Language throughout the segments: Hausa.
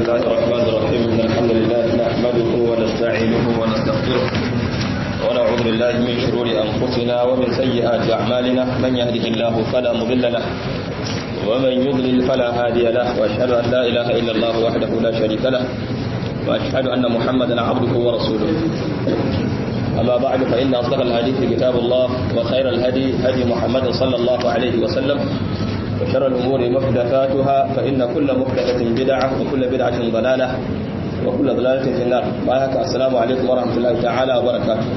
الله الرحمن الرحيم إن الحمد لله نحمده ونستعينه ونستغفره ونعوذ بالله من شرور أنفسنا ومن سيئات أعمالنا من يهده الله فلا مضل له ومن يضلل فلا هادي له وأشهد أن لا إله إلا الله وحده لا شريك له وأشهد أن محمدا عبده ورسوله أما بعد فإن أصدق الحديث كتاب الله وخير الهدي هدي محمد صلى الله عليه وسلم وشر الأمور محدثاتها فإن كل محدثة بدعة وكل بدعة ضلالة وكل ضلالة في النار وآيك السلام عليكم ورحمة الله تعالى وبركاته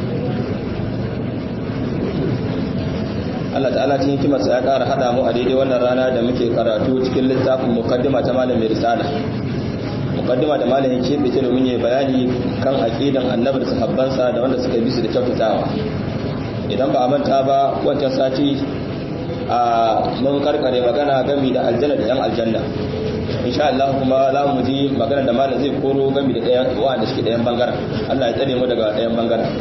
Allah ta'ala cikin hikimarsa ya ƙara haɗa mu a daidai wannan rana da muke karatu cikin littafin mukaddima ta malam mai risala mukaddima da malam yake bice domin ya bayani kan aqidan annabi da sahabbansa da wanda suka bi su da kyautatawa idan ba a manta ba wancan sati a mun karkare magana gami da aljanna da yan aljanna insha Allah kuma za mu ji magana da malam zai koro gami da ɗayan wanda suke ɗayan bangaren Allah ya tsare mu daga ɗayan bangaren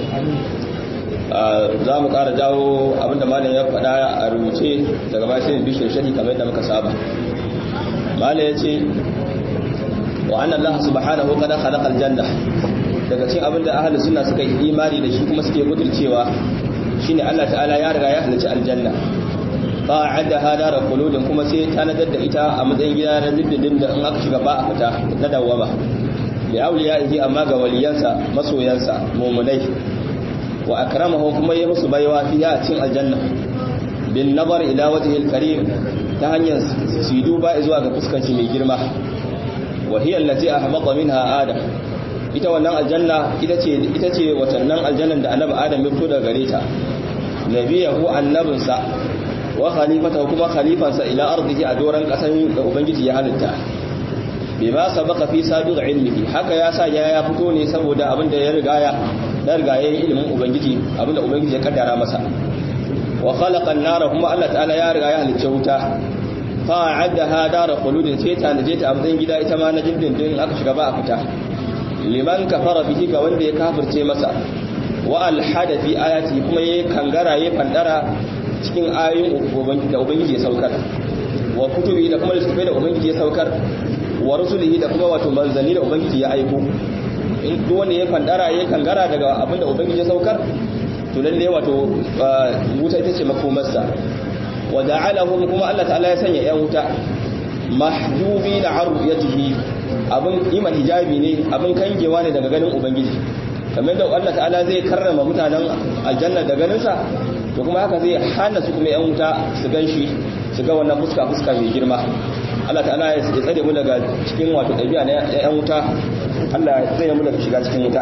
za mu ƙara jawo abinda malam ya faɗa a rubuce daga bayan sai bishir shari kamar yadda muka saba malam ya ce wa annan Allah subhanahu qad khalaqa aljanna daga cikin abinda ahlus sunna suka yi imani da shi kuma suke gudurcewa shine Allah ta'ala ya riga ya halicci aljanna ba'adda hadara quludin kuma sai tanadar da ita a matsayin gida na dindindin da in aka shiga ba a fita na dawama li awliyaihi amma ga waliyansa masoyansa mu'minai wa akramahu kuma ya musu baiwa fiya a cikin aljanna bin nazar ila wajhil karim ta hanyar su duba zuwa ga fuskar shi mai girma wa hiya allati ahbata minha adam ita wannan aljanna ita ce ita ce watannan aljannan da annabi adam ya fito daga gare ta nabiyahu annabinsa wa khalifatahu kuma khalifansa ila ardihi a doran kasan da ubangiji ya halitta bima sabaka fi sabiq ilmihi haka ya sa ya ya fito ne saboda abinda ya riga ya da riga ya ilimin ubangiji abinda ubangiji ya kaddara masa wa khalaqa an-nara kuma Allah ta'ala ya riga ya halicce wuta fa addaha dar khuludin sai ta naje ta amzan gida ita ma na dindindin aka shiga ba a fita liman kafara bihi ga wanda ya kafirce masa wa alhada fi ayati kuma yayi kangara yayi fandara cikin ayoyin da ubangiji ya saukar wa kutubi da kuma littafai da ubangiji ya saukar wa rusulihi da kuma wato manzanni da ubangiji ya aiko in duk wanda ya fandara ya kangara daga abinda ubangiji ya saukar to lalle wato wuta ita ce makomarsa wa ja'alahum kuma Allah ta'ala ya sanya yan wuta mahjubi da aruyatihi abin iman hijabi ne abin kangewa ne daga ganin ubangiji kamar da Allah ta'ala zai karrama mutanen aljanna da ganinsa to kuma haka zai hana su kuma yan wuta su gan shi su ga wannan fuska fuska mai girma Allah ta'ala ya tsare mu daga cikin wato ɗabi'a na yan wuta Allah ya tsare mu daga shiga cikin wuta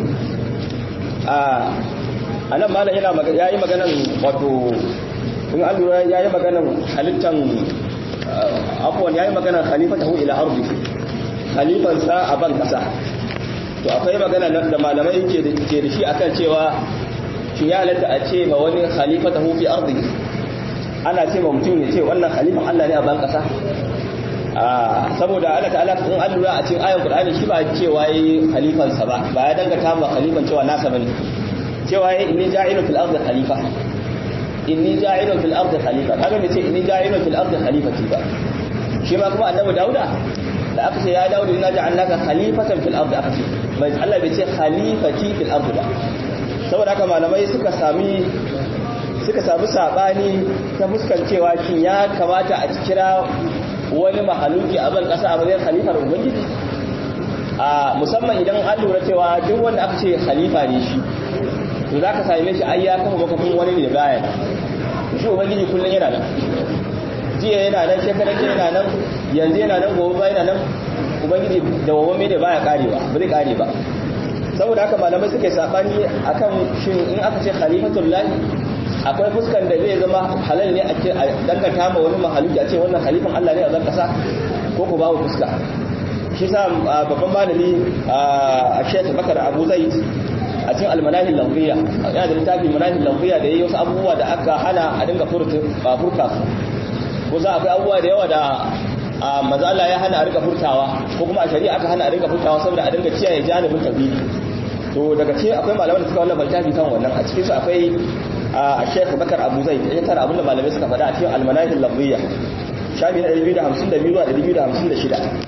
a anan malam yana magana yayi maganan wato in an lura yayi maganan halittan afwan yayi maganan khalifatahu ila ardi khalifan sa a ban kasa to akwai magana da malamai ke da shi akan cewa shi ya halatta a ce ma wani khalifatahu fi ardi ana ce ma mutum ya ce wannan khalifan Allah ne a ban kasa saboda Allah ta'ala in an lura a cikin ayan Qur'ani shi ba cewa yi khalifan sa ba ba ya dangata ma khalifan cewa nasa bane cewa yi inni ja'ilun fil ardi khalifa inni ja'ilun fil ardi khalifa kaga me ce inni ja'ilun fil ardi khalifati ba shi ma kuma annabi Dauda da aka ce ya Dauda inna ja'alnaka khalifatan fil ardi aka ce bai Allah bai ce khalifati fil ardi ba saboda haka malamai suka sami suka sami sabani ta fuskancewa shin ya kamata a kira wani mahaluki a ban kasa a matsayin khalifar ubangiji a musamman idan an lura cewa duk wanda aka ce khalifa ne shi to za ka same shi ai ya kafa makafin wani ne baya shi ubangiji kullum yana nan jiya yana nan shekarar jiya yana nan yanzu yana nan gobe ba yana nan ubangiji da wawan ne baya karewa ba zai kare ba saboda haka malamai suke sabani akan shin in aka ce khalifatul lahi akwai fuskan da zai zama halal ne a dangata ma wani mahaluki a ce wannan khalifan Allah ne a zan kasa ko ko babu fuska shi sa babban malami a Sheikh Bakar Abu Zaid a cikin almanahil lafziya yana da littafi manahil lafziya da yayi wasu abubuwa da aka hana a dinga furta ba furta su ko za akwai abubuwa da yawa da manzo Allah ya hana a rika furtawa ko kuma a shari'a aka hana a rika furtawa saboda a dinga kiyaye janibin tauhidi to daga cikin akwai malaman da suka wannan littafi kan wannan a cikin su akwai a Sheikh Bakar Abu Zaid ya tara abinda malamai suka faɗa a cikin almanahil lafziya shafi na 252 zuwa 256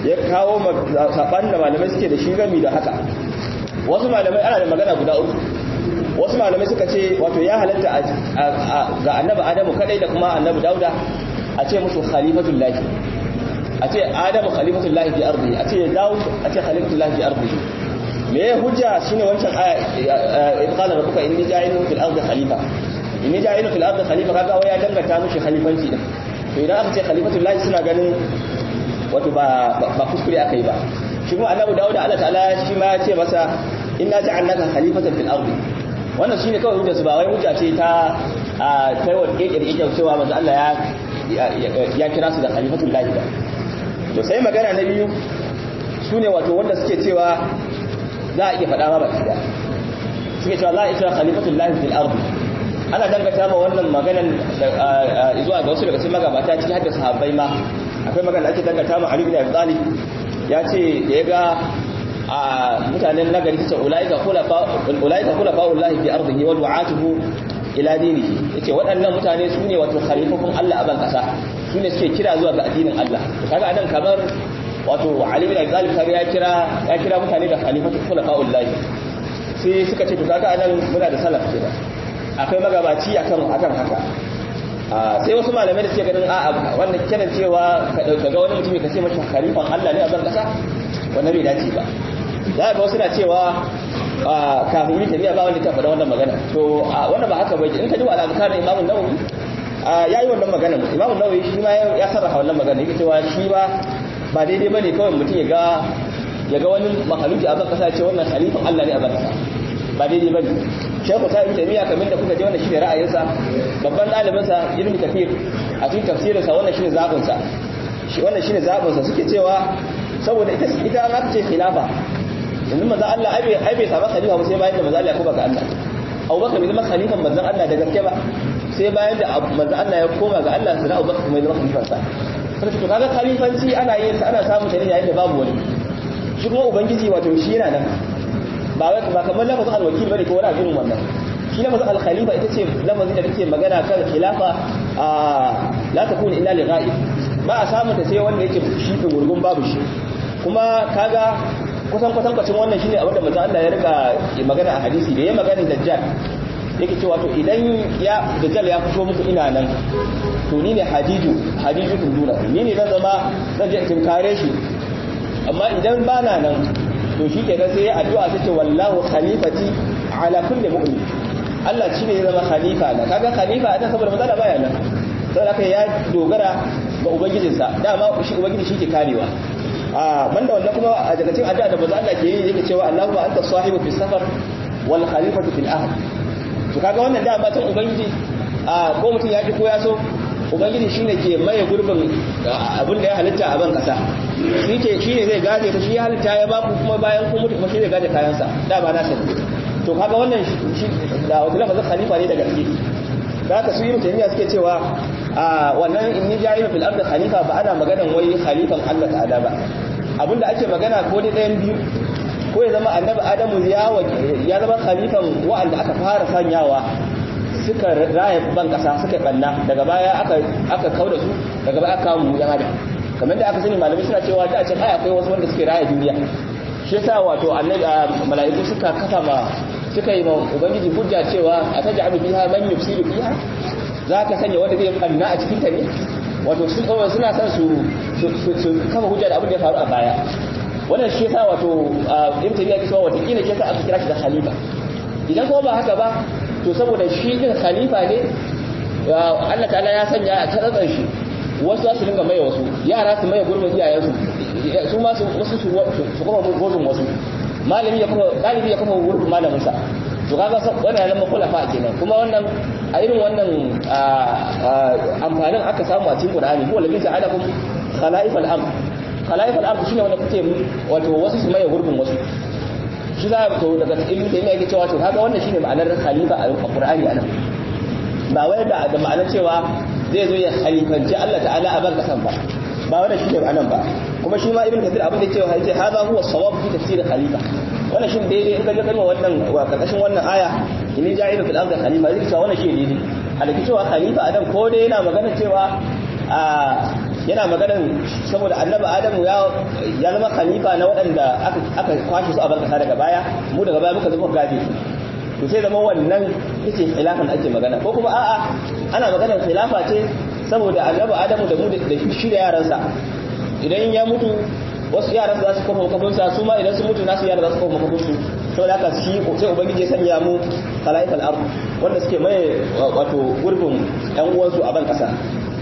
ya kawo saɓan da malamai suke da shi gami da haka wasu malamai ana da magana guda uku wasu malamai suka ce wato ya halatta ga annabi adamu kadai da kuma annabi dauda a ce musu khalifatul lahi a ce adamu khalifatul lahi fi ardi a ce daud a ce khalifatul lahi fi ardi me ya hujja shine wancan aya in qala rabbuka inni ja'ilun fil ardi khalifa inni ja'ilun fil ardi khalifa kaga waya danganta mushi khalifanci din to idan aka ce khalifatul lahi suna ganin wato ba ba kuskure aka yi ba shi kuma annabi dawud Allah ta'ala shi ma ya ce masa inna ja'alnaka khalifatan fil ardi wannan shine kawai hujja su ba wai hujja ce ta a kai wa kekere kekere cewa manzo Allah ya ya kira su da khalifatul lahi ba to sai magana na biyu sune wato wanda suke cewa za a iya faɗa ma baki da suke cewa za a iya khalifatul lahi fil ardi ana dangata ma wannan maganan zuwa ga wasu daga cikin magabata ciki hadda sahabbai ma akwai magana ake dangata ma Ali bin Abi Talib ya ce da ya ga a mutanen nagari ta ce ulaika khulafa ulaika khulafa'ullahi fi ardihi wa du'atuhu ila dinihi yace waɗannan mutane su ne wato khalifofin Allah a ban kasa su ne suke kira zuwa ga addinin Allah kaga anan kamar wato Ali bin Abi Talib kaga ya kira ya kira mutane da khalifatu khulafa'ullahi sai suka ce to kaga anan muna da salaf kenan akwai magabaci akan akan haka sai wasu malamai da suke ganin a'a wannan kiran cewa ka dauka ga wani mutumi ka ce masa khalifan Allah ne a ban kasa wannan bai dace ba za ga wasu na cewa kafin yi tafiya ba wanda ta faɗa wannan magana to wannan ba haka bai in ka ji wa al'adukar imamun nawawi ya yi wannan magana imamun nawawi shi ma ya sarrafa wannan magana yake cewa shi ba ba daidai ba ne kawai mutum ya ga ya ga wani mahaluki a ban kasa ya ce wannan khalifan Allah ne a ban kasa ba daidai ba ne shekhu ta ibn taymiya kamar da kuka ji wannan shine ra'ayinsa babban ɗalibinsa ibn kafir a cikin tafsirinsa wannan shine zabin sa shi wannan shine zabin sa suke cewa saboda ita ita an ce khilafa yanzu manzon Allah ai bai ai bai saba khalifa ba sai bayan da manzon Allah ya koma ga Allah Abubakar bai zama khalifan manzon Allah da gaske ba sai bayan da manzon Allah ya koma ga Allah sai Abubakar kuma ya zama khalifan sa sai to kaga khalifanci ana yin sa ana samu ta ne yayin da babu wani shi kuma ubangiji wato shi yana nan ba wai ba kamar lafazin alwakil bane ko wani abin wannan shi lafazin alkhalifa ita ce lafazin da take magana kan khilafa a la takunu illa li ghaib ba a samu ta sai wanda yake shi gurgun babu shi kuma kaga kusan kusan kwacin wannan shine abin da manzo Allah ya rika magana a hadisi da ya magana dajjal yake cewa to idan ya dajjal ya fito muku ina nan to ni ne hadiju hadiju duna ni ne zan zama zan je in kare shi amma idan bana nan to shi kenan sai ya addu'a ta ce wallahu khalifati ala kulli mu'min Allah shi ne ya zama khalifa na kaga khalifa a saboda matsala baya nan sai aka ya dogara ga ubangijinsa dama shi ubangiji shi ke karewa a banda wannan kuma a daga cikin addu'a da manzo Allah ke yi yake cewa Allahu anta sahibu fi safar wal khalifatu fil ahl to kaga wannan dama tun ubangiji a ko mutum ya ki ko ya so ubangiji shine ke maye gurbin abin da ya halitta a ban kasa shi ke shi ne zai gaje ta shi halitta ya baku kuma bayan kun mutu kuma shi zai gaje kayansa da ba na sani to kaga wannan shi da wata lafazin khalifa ne daga gaske da haka su yi mutane suke cewa a wannan inni ja'ilu fil ardi khalifa ba ana maganan wai khalifan Allah ta'ala ba abinda ake magana ko dai ɗayan biyu ko ya zama annabi adamu ya zama khalifan wa'anda aka fara sanyawa suka raya ban kasa suka banna daga baya aka aka kauda su daga baya aka kawo yan adam kamar da aka sani malamai suna cewa da can ai akwai wasu wanda suke raya duniya shi yasa wato annabi mala'iku suka kafa ma suka yi ma ubangiji hujja cewa ataj'alu fiha man yufsidu fiha zaka sanya wanda zai banna a cikin ta ne wato sun kawai suna son su su kafa hujja da abin da ya faru a baya wannan shi yasa wato ibn tabiya ke cewa wata kila shi yasa aka kira shi da khalifa idan kuma ba haka ba to saboda shi din khalifa ne Allah ta'ala ya sanya a tsatsan shi wasu za su dinga maye wasu yara su maye gurbin iyayensu su ma su wasu su kuma gurbin wasu malami ya kuma dalibi ya kuma gurbin malamin sa to kaga wannan nan makhulafa kenan kuma wannan a irin wannan amfanin aka samu a cikin Qur'ani ko labi ta'alakum khalaif al-amr khalaif al-amr shine wanda kuke wato wasu su maye gurbin wasu shi za to daga ilmi da yake cewa to kaga wannan shine ma'anar khalifa a Qur'ani anan ba wai da da ma'anar cewa zai zo ya khalifanci Allah ta'ala a ban kasan ba ba wannan shine ma'anar ba kuma shi ma ibn kathir abin da cewa yace hadha huwa sawab fi tafsir khalifa wannan shin daidai in ka ga kalmar wannan wa karkashin wannan aya inni ja'ilu fil ardi khalifa zai cewa wannan shi daidai a da cewa khalifa adam ko dai yana magana cewa a yana maganar saboda annabi adamu ya ya zama khalifa na waɗanda aka aka kwashe su a barkasa daga baya mu daga baya muka zama gaje to sai zama wannan yace khilafan ake magana ko kuma a'a ana maganar khilafa ce saboda annabi adamu da mu da shi da yaransa idan ya mutu wasu yaran za su kafa makafinsa su ma idan su mutu nasu yaran za su kafa makafinsu sau da haka shi sai ubangiji ya sanya mu khalaifal ard wanda suke mai wato gurbin yan uwansu a ban kasa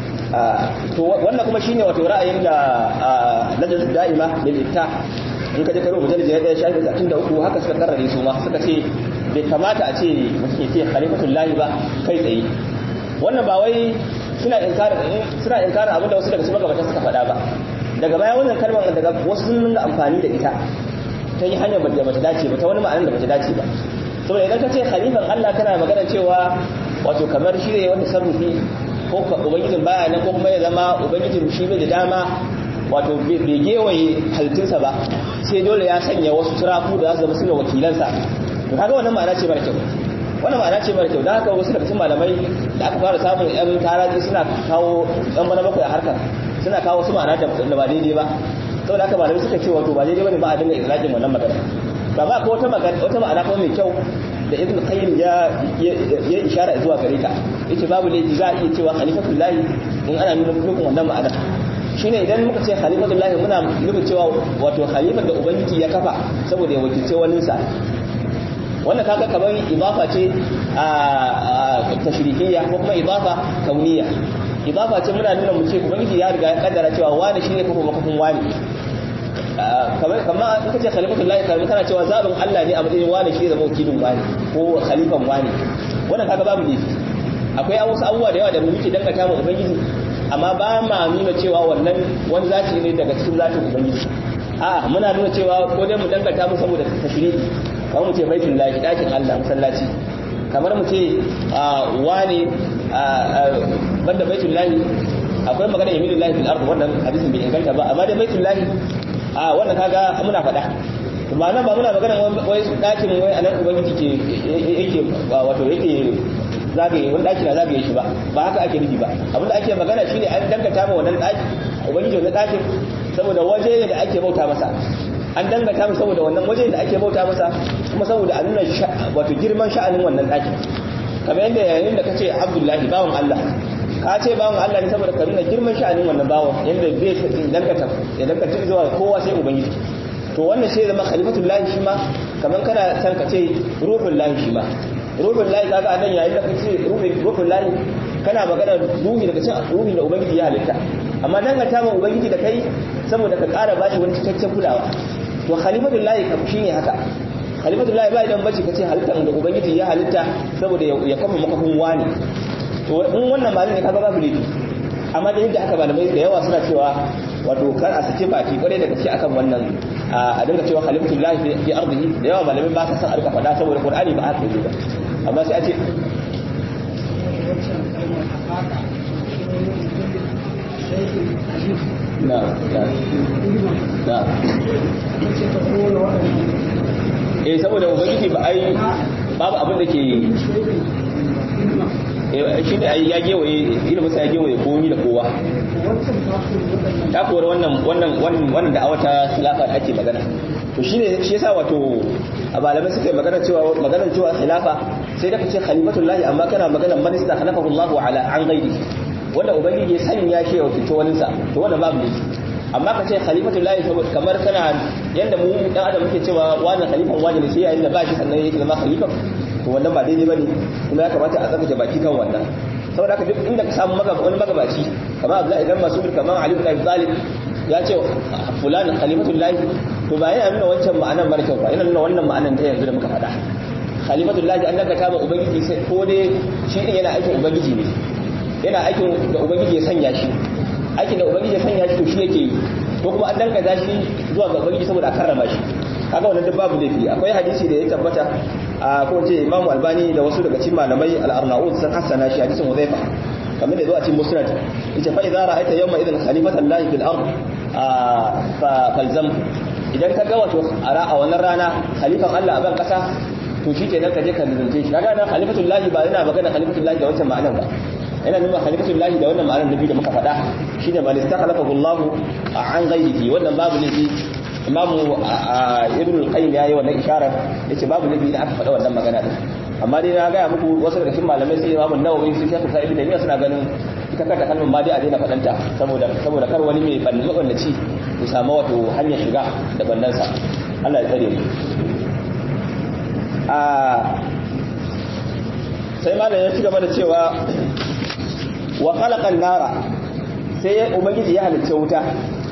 to wannan kuma shine wato ra'ayin da lajnatu da'ima lil ifta in ka je karo mujallid ya daya shafi 63 haka suka karrare su ma suka ce bai kamata a ce mutum ya ce khalifatul lahi ba kai tsaye wannan ba wai suna inkarin suna inkarin abinda wasu daga su magabata suka faɗa ba daga baya wannan kalmar daga wasu sun nuna amfani da ita ta yi hanyar da bata dace ba ta wani ma'anar da bata dace ba saboda idan ka ce khalifan Allah kana magana cewa wato kamar shi ne wanda sarrufi ko ubangijin baya nan ko kuma ya zama ubangijin shi bai da dama wato bai gewaye halittunsa ba sai dole ya sanya wasu turafu da za su zama suna wakilansa to kaga wannan ma'ana ce mara kyau wannan ma'ana ce mara kyau don haka wasu daga cikin malamai da aka fara samun yan taraji suna kawo yan bana bakwai a harkar suna kawo su ma'ana da ba daidai ba saboda haka malamai suka ce wato ba daidai bane ba a dinga itlaqin wannan magana ba ba ko wata magana wata ma'ana kuma mai kyau da ibn qayyim ya ya ishara zuwa gare ta yace babu laifi za a iya cewa khalifatul lahi in ana nuna nufin wannan ma'ana shine idan muka ce khalifatul lahi muna nufin cewa wato khalifar da ubangiji ya kafa saboda ya wakilce waninsa wannan kaga kamar idafa ce a tashrihiyya ko kuma idafa kauniyya idafa ce muna nuna mu ce ubangiji ya riga ya kaddara cewa wani shine kuma makafin wani kamar kamar in kace khalifatul lahi kamar kana cewa zabin Allah ne a matsayin wani shi zama wakilin wani ko khalifan wani wannan kaga babu ne akwai wasu abubuwa da yawa da muke dangata mu ubangiji amma ba ma nuna cewa wannan wani zati ne daga cikin zatin ubangiji a'a muna nuna cewa ko dai mu dangata mu saboda tashrihi kamar mu ce baitul lahi dakin Allah masallaci kamar mu ce wani banda baitul lahi akwai magana yaminu lahi fil ard wannan hadisin bai inganta ba amma dai baitul lahi a wannan kaga muna faɗa kuma nan ba muna magana wai dakin wai anan ubangiji ke yake wato yake zagaye wani daki na zagaye shi ba ba haka ake nufi ba abinda ake magana shine an dangata ma wannan daki ubangiji wannan dakin saboda waje ne da ake bauta masa an dangata mu saboda wannan waje da ake bauta masa kuma saboda a nuna wato girman sha'anin wannan ɗakin kamar yadda yayin da kace Abdullahi bawan Allah ka ce bawan Allah ne saboda ka nuna girman sha'anin wannan bawan yadda zai dangata ya dangata zuwa kowa sai ubangiji to wannan sai zama khalifatul lahi shi ma kamar kana san ka ce ruhul lahi shi ma ruhul lahi kaga anan yayin da kace ruhul lahi kana magana ruhi daga cikin ruhin da ubangiji ya halitta amma dangata ma ubangiji da kai saboda ka ƙara bashi wani cikakken kulawa to khalifatul lahi kam shine haka khalifatul lahi ba idan bace kace halittar da ubangiji ya halitta saboda ya kama makafin wani to in wannan malin ne kaga babu laifi amma da yadda haka malamai da yawa suna cewa wato kar a sake baki kware da gaske akan wannan a dinga cewa khalifatul lahi fi ardihi da yawa malamai ba sa san arka faɗa saboda qur'ani ba haka yake ba amma sai a ce na na na eh saboda ubangiji ba ai babu abin da ke shi da ai ya gewaye ilimin sa ya gewaye komi da kowa ta kora wannan wannan wannan da awata khilafa da ake magana to shine shi yasa wato a malamai suka yi magana cewa maganar cewa khilafa sai da kace khalifatullahi amma kana maganar man istakhalafahu Allahu ala an ghairi wanda ubangiji ya sanya shi ya wakilci wani sa to wannan babu ne amma ka ce khalifatul lahi saboda kamar kana yanda mu dan adam muke cewa wani khalifan wani ne sai yayin da ba shi sannan yake zama khalifan to wannan ba daidai bane kuma ya kamata a tsaka baki kan wannan saboda haka duk inda ka samu magaba wani magabaci kamar Abdullahi ibn Mas'ud kamar Ali ibn Abi Talib ya ce fulan khalifatul lahi to ba yana nuna wancan ma'anar mara kyau ba yana nuna wannan ma'anar ta yanzu da muka faɗa khalifatul lahi an daga ta ma ubangiji sai ko dai shi din yana aikin ubangiji ne yana aikin da ubangiji ya sanya shi aikin da ubangiji ya sanya shi to shi yake yi ko kuma an dangata shi zuwa ga ubangiji saboda a karrama shi kaga wannan duk babu laifi akwai hadisi da ya tabbata a ko ce Imam Albani da wasu daga cikin malamai al-Arnaud sun hasana shi hadisin Hudhaifa kamar da zuwa cikin Musnad yace fa idza ra'aita yawma idhan khalifatan lahi fil ard fa falzam idan ka ga wato a wannan rana khalifan Allah a ban kasa to shi kenan ka je ka lalace shi kaga nan khalifatul lahi ba yana magana khalifatul lahi da wancan ma'anar ba yana nuna khalifatullahi da wannan ma'anar nabi da muka faɗa shine man istakhlafahu Allah an ghairihi wannan babu laifi imamu ibn al-qayyim yayi wannan isharar yace babu laifi da aka faɗa wannan magana din amma dai na ga muku wasu daga cikin malamai sai imamu nawawi sai shafi sa'id da suna ganin ita kanta kalmar ma dai a daina faɗanta saboda saboda kar wani mai banni mabannaci ya samu wato hanyar shiga da bandansa Allah ya tsare mu a sai malam ya ci gaba da cewa wa khalaqan nara sai ubangiji ya halicce wuta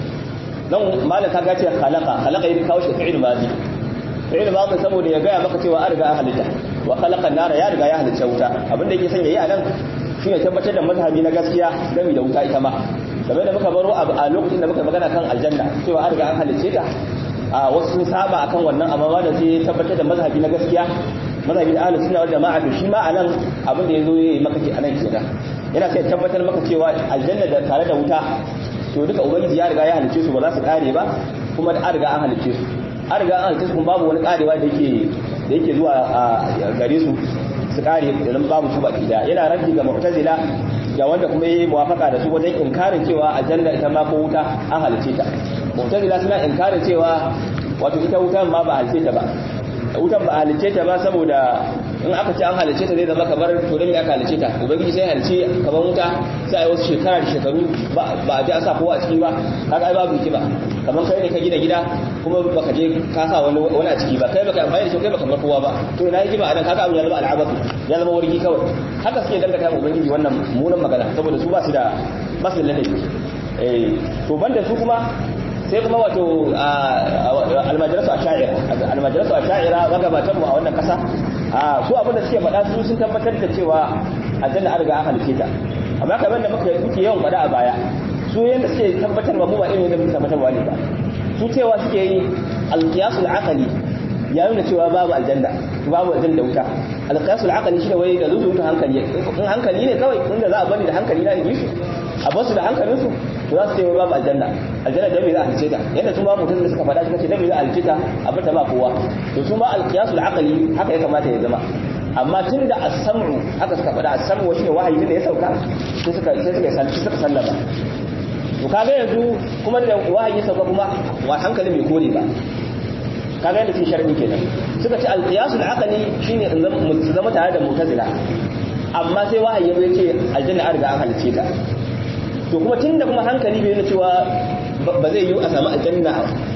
nan malam ka gace khalaqa khalaqa yin kawo shi fi'il madi fi'il madi saboda ya gaya maka cewa an riga an halitta wa khalaqan nara ya riga ya halicce wuta abinda yake son yayi a nan shine tabbatar da mazhabi na gaskiya game da wuta ita ma game da muka baro a lokacin da muka magana kan aljanna cewa an riga an halicce ta a wasu sun saba akan wannan amma ma da sai tabbatar da mazhabi na gaskiya mazhabi da ahlus sunna wal jama'a to shi ma anan abin da yazo yayi maka ke anan kenan yana sai tabbatar maka cewa aljanna da tare da wuta to duka ubangiji ya riga ya halice su ba za su kare ba kuma da an riga an halice su an riga an halice su kuma babu wani karewa da yake da yake zuwa a gare su su kare idan babu su baki da yana raddi ga mu'tazila da wanda kuma yayi muwafaka da su wajen inkarin cewa aljanna ita ma ko wuta an halice ta mu'tazila suna inkarin cewa wato ita wutan ma ba halice ta ba wutan ba halice ta ba saboda in aka ce an halice ta zai zama kamar to dan me aka halice ta ubangiji sai halice kamar wuta sai ai wasu shekara da shekaru ba a ji a sa kowa a ciki ba kaga ai babu hikima kamar kai ne ka gina gida kuma baka je ka sa wani wani a ciki ba kai baka amfani da shi kai baka bar kowa ba to ina hikima anan kaga abin ya zama al'abatu ya zama wargi kawai haka suke dangata ma ubangiji wannan munan magana saboda su ba su da ba su da ladabi eh to banda su kuma sai kuma wato almajarasu a sha'ira almajarasu a sha'ira magabatanmu a wannan kasa su abinda suke faɗa su sun tabbatar da cewa aljanna an riga an halice ta amma kamar da muka muke yawan faɗa a baya su yanda suke tabbatarwa mu ba irin yadda muke tabbatarwa ne ba su cewa suke yi alqiyasul aqli ya nuna cewa babu aljanna babu aljanna wuta alqiyasul aqli shi da wai da zuwa hankali in hankali ne kawai inda za a bani da hankali na yi su a basu da hankalinsu to za su ce babu aljanna aljanna da me za a halice ta yadda su ma mutum da suka faɗa suka ce da me za a halice ta a bata ba kowa to su ma alqiyasul aqli haka ya kamata ya zama amma tun da as-sam'u haka suka faɗa as-sam'u shine wahayi da ya sauka sai suka sai suka sanci suka sallama to kaga yanzu kuma da wahayi ya sauka kuma wa hankali bai kore ba kaga yadda cikin sharhi kenan suka ce alqiyasul aqli shine in zama tare da mu'tazila amma sai wahayi ya ce aljanna an riga an halice ta to kuma tunda kuma hankali bai nuna cewa ba zai yi a samu aljanna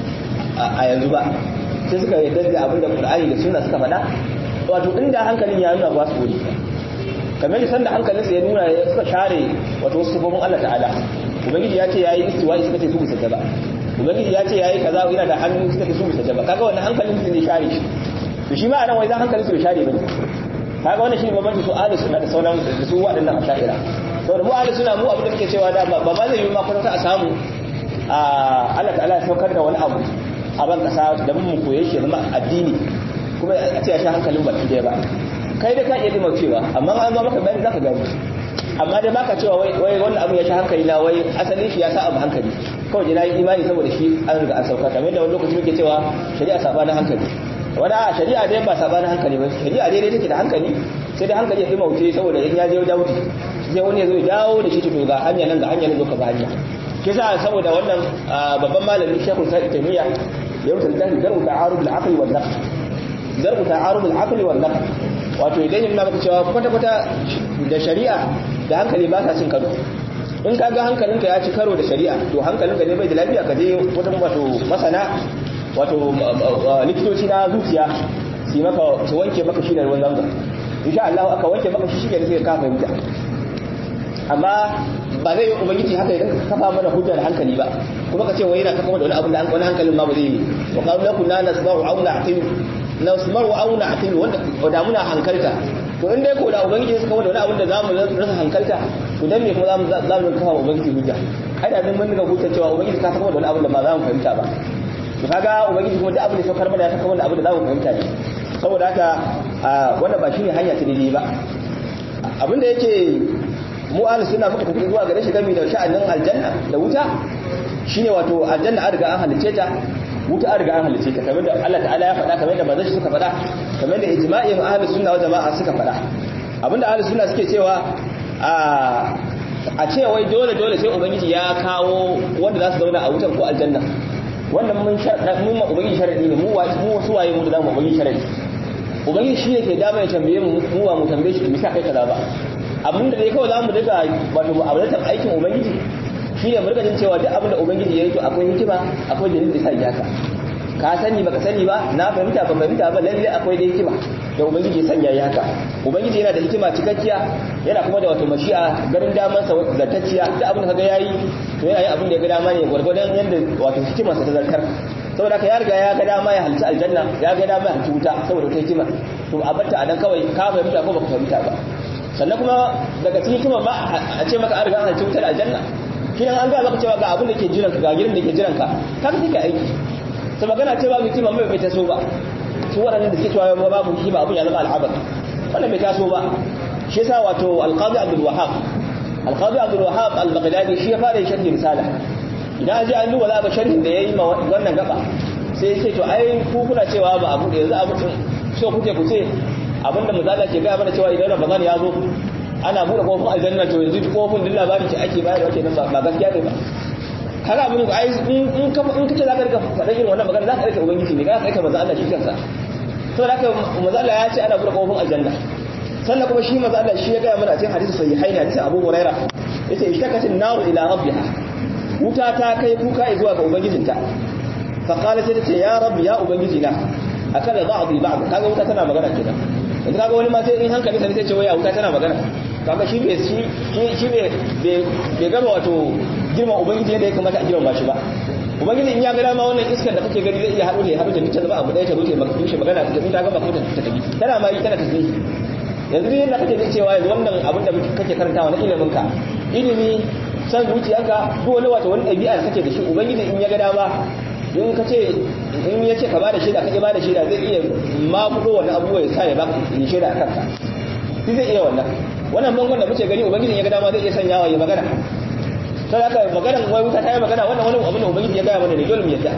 a yanzu ba sai suka yarda da abin da qur'ani da sunna suka faɗa wato inda hankalin ya nuna ba su gode kamar da sanda hankalin sa ya nuna ya suka share wato wasu sifofin Allah ta'ala ubangiji ya ce yayi istiwa'i suka ce su bisa ba ubangiji ya ce yayi kaza yana da hannu suka ce su bisa ba kaga wannan hankalin su ne share shi to shi ma anan wai zan hankalin su bai share bane kaga wannan shine babban su ahli sunna da sauran da su waɗannan asha'ira saboda mu ahli sunna mu abin da muke cewa da ba ba zai yi ma kwata a samu a Allah ta'ala ya saukar da wani abu a ban kasa da mun koye shi zama addini kuma a ce ya sha hankalin baki daya ba kai da ka iya dima cewa amma an zo maka bayani zaka gani amma dai baka cewa wai wai wannan abu ya sha hankali na wai asalin shi ya sa abu hankali kawai dai nayi imani saboda shi an riga an sauka kamar da wani lokaci muke cewa shari'a sabanin hankali wani a shari'a dai ba sabanin hankali ba shari'a dai take da hankali sai dai hankali ya fi mauce saboda in ya je wajen wuce sai wani ya zo ya dawo da shi to ga hanya nan ga hanya nan zo ka ba hanya kisa saboda wannan babban malamin shekul sa'id taymiya ya rubuta littafi darbu ta'arud al-aqli wal naql darbu ta'arud al-aqli wal naql wato idan yana maka cewa kwata kwata da shari'a da hankali ba sa cin karo in ka ga hankalinka ya ci karo da shari'a to hankalinka ne bai da lafiya ka je wajen wato masana wato likitoci na zuciya su maka su wanke maka shi da ruwan zamzam insha Allah aka wanke maka shi shi ne sai ka fahimta amma ba zai yi ubangiji haka idan ka kafa mana hujja da hankali ba kuma ka ce wai yana kafa da wani abu da wani hankalin ma ba zai yi wa qalu lakum la nasma'u aw na'qil nasma'u aw na'qil wanda da muna hankalta to in dai ko da ubangiji suka kafa da wani abu da zamu rasa hankalta to dan me kuma zamu zamu kafa ubangiji hujja ai da mun dinga hujja cewa ubangiji ka kafa da wani abu da ba za mu fahimta ba to kaga ubangiji kuma duk abin da saukar mana ya kafa wani abu da za mu fahimta ne saboda haka wannan ba shine hanya ta daidai ba abinda yake mu ahlus sunna muka tafi zuwa gare shi game da sha'anin aljanna da wuta shine wato aljanna an riga an halice ta wuta an riga an halice ta kamar da Allah ta'ala ya faɗa kamar da manzon suka faɗa kamar da ijma'in ahlus sunna wa jama'a suka faɗa abinda ahlus sunna suke cewa a ce wai dole dole sai ubangiji ya kawo wanda za su zauna a wutar ko aljanna wannan mun mun ma ubangiji sharadi ne mu mu su waye mu da zamu ubangiji sharadi ubangiji shi ne ke dama ya tambaye mu mu wa mu tambaye shi misa kai kaza ba abin da dai kawai zamu daga wato mu'amalatar aikin ubangiji shi ne mu rika jin cewa duk abin da ubangiji ya yi to akwai hikima akwai dalilin da sa ya ka ka sani baka sani ba na fahimta ba fahimta ba lalle akwai da hikima da ubangiji ya sanya ya haka ubangiji yana da hikima cikakkiya yana kuma da wato mashi'a garin daman sa zartacciya duk abin da kaga yayi to yana yin abin da ya ga dama ne gwargwadon yanda wato hikimar sa ta zartar saboda ka ya riga ya ga dama ya halci aljanna ya ga dama ya halci wuta saboda wata hikima to a batta a dan kawai ka fahimta ko baka fahimta ba sannan kuma daga cikin hikima ba a ce maka an riga an halci wutar aljanna kidan an ga maka cewa ga abin da ke jiranka ga gidan da ke jiranka ka ka take aiki ta magana ce babu hikima mai bai taso ba su waɗannan da suke cewa babu hikima abin ya zama al'abar wannan bai taso ba shi yasa wato alqadi abdul wahhab alqadi abdul wahhab al-baghdadi shi ya fara yin sharhi risala idan ji an duba za ba sharhin da yayi ma wannan gaba sai ya ce to ai ku kuna cewa ba abu da yanzu abu so kuke ku ce abinda muzalla ke gaya mana cewa idan ramadan ya zo ana buɗe kofin aljanna to yanzu kofin din labarin ce ake bayarwa kenan ba gaskiya ne ba kaga abin da ai in ka in kace zaka rika faɗa irin wannan magana zaka rika ubangiji ne zaka rika manzo Allah shi kansa to da haka manzo Allah ya ce ana buɗe kofin aljanna sannan kuma shi manzo Allah shi ya gaya mana a cikin hadisi sahihaini hadisi Abu Hurairah yace ishtakatin naru ila rabbiha wuta ta kai kuka zuwa ga ubangijinta fa qalat ta ce ya rabbi ya ubangiji na akala ba'dhi ba'd kaga wuta tana magana kenan yanzu kaga wani ma sai in hankali sai sai ce waya wuta tana magana kaga shi bai shi shi bai bai gama wato girma ubangiji yadda ya kamata a girma shi ba ubangiji in ya ga dama wannan iskar da kake gani zai iya haɗu da ya haɗu da ta zama abu ɗaya ta rufe maka tushe magana ta ta gama kuma ta tafi tana ma yi tana tasbihi yanzu ne yadda kake cewa yanzu wannan abin da kake karantawa na ilimin ka ilimi san zuciyarka duk wani wato wani ɗabi'a da kake da shi ubangiji in ya ga dama in ka ce in ya ce ka bada shaida ka bada shaida zai iya makudo wani abubuwa ya sa ya baka yi shaida a kanka shi zai iya wannan wannan bangon da muke gani ubangiji ya ga dama zai iya sanyawa ya magana sai haka magana wai wuta ta yi magana wannan wani abin da ubangiji ya gaya mana ne dole mu yadda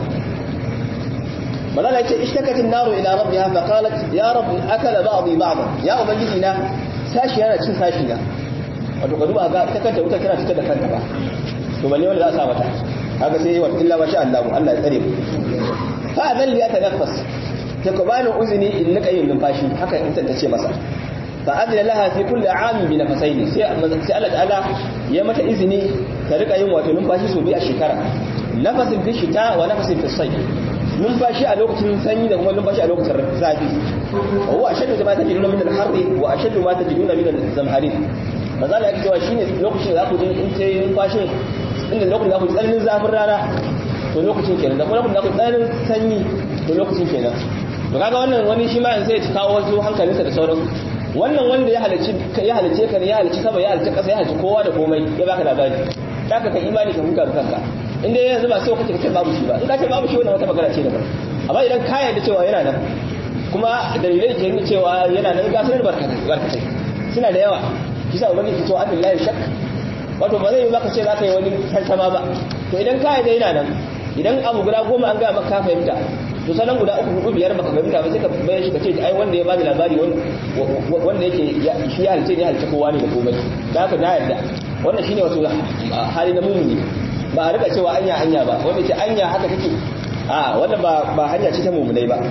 malala yace ishtakatin naru ila rabbiha fa qalat ya rabb akala ba'dhi ba'dhan ya ubangiji na sashi yana cin sashi na wato ka duba ga ta kanta wuta tana fitar da kanta ba to balle wanda za a sa mata haka sai wa illa masha Allah Allah ya tsare mu fa zan liya tanaffas ta ko bani uzuni in nika yin numfashi haka in ta ce masa fa adla laha fi kulli aam bi nafasaini sai sai Allah ta'ala ya mata izini ta rika yin wato numfashi so biyu a shekara nafasin fi shita wa nafasin fi sayf numfashi a lokacin sanyi da kuma numfashi a lokacin zafi wa huwa ashaddu ma tajiduna min al-harri wa ashaddu ma tajiduna min al-zamharin maza da yake cewa shine lokacin da za ku ji in sai numfashin inda lokacin da ku tsananin zafin rana to lokacin kenan da kuma lokacin da ku tsananin sanyi to lokacin kenan to kaga wannan wani shi ma in sai ya kawo wasu hankalinsa da sauran wannan wanda ya halarci ya halarce ka ne ya halarci sama ya halarci kasa ya halarci kowa da komai ya baka labari kaka ka imani ka huta kanka inda yanzu ba sai kace kace babu shi ba in ka ce babu shi wannan wata magana ce daban amma idan ka yarda cewa yana nan kuma dalilai ke nuna cewa yana nan ga sanar barkatai suna da yawa kisa ubangiji ke cewa abdullahi shak wato ba zai yi maka ce za ka yi wani tantama ba to idan ka yarda yana nan idan abu guda goma an gaya maka ka fahimta to sanan guda uku hudu biyar baka fahimta ba sai ka bayar shi ka ce ai wanda ya bani labari wanda yake shi ya halice ne halice kowa ne da komai da haka na yarda wannan shine wato hali na mumuni ba a rika cewa anya anya ba wanda ce anya haka take a wannan ba ba hanya ce ta mumunai ba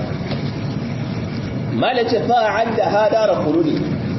malace fa'an da hadara khuludi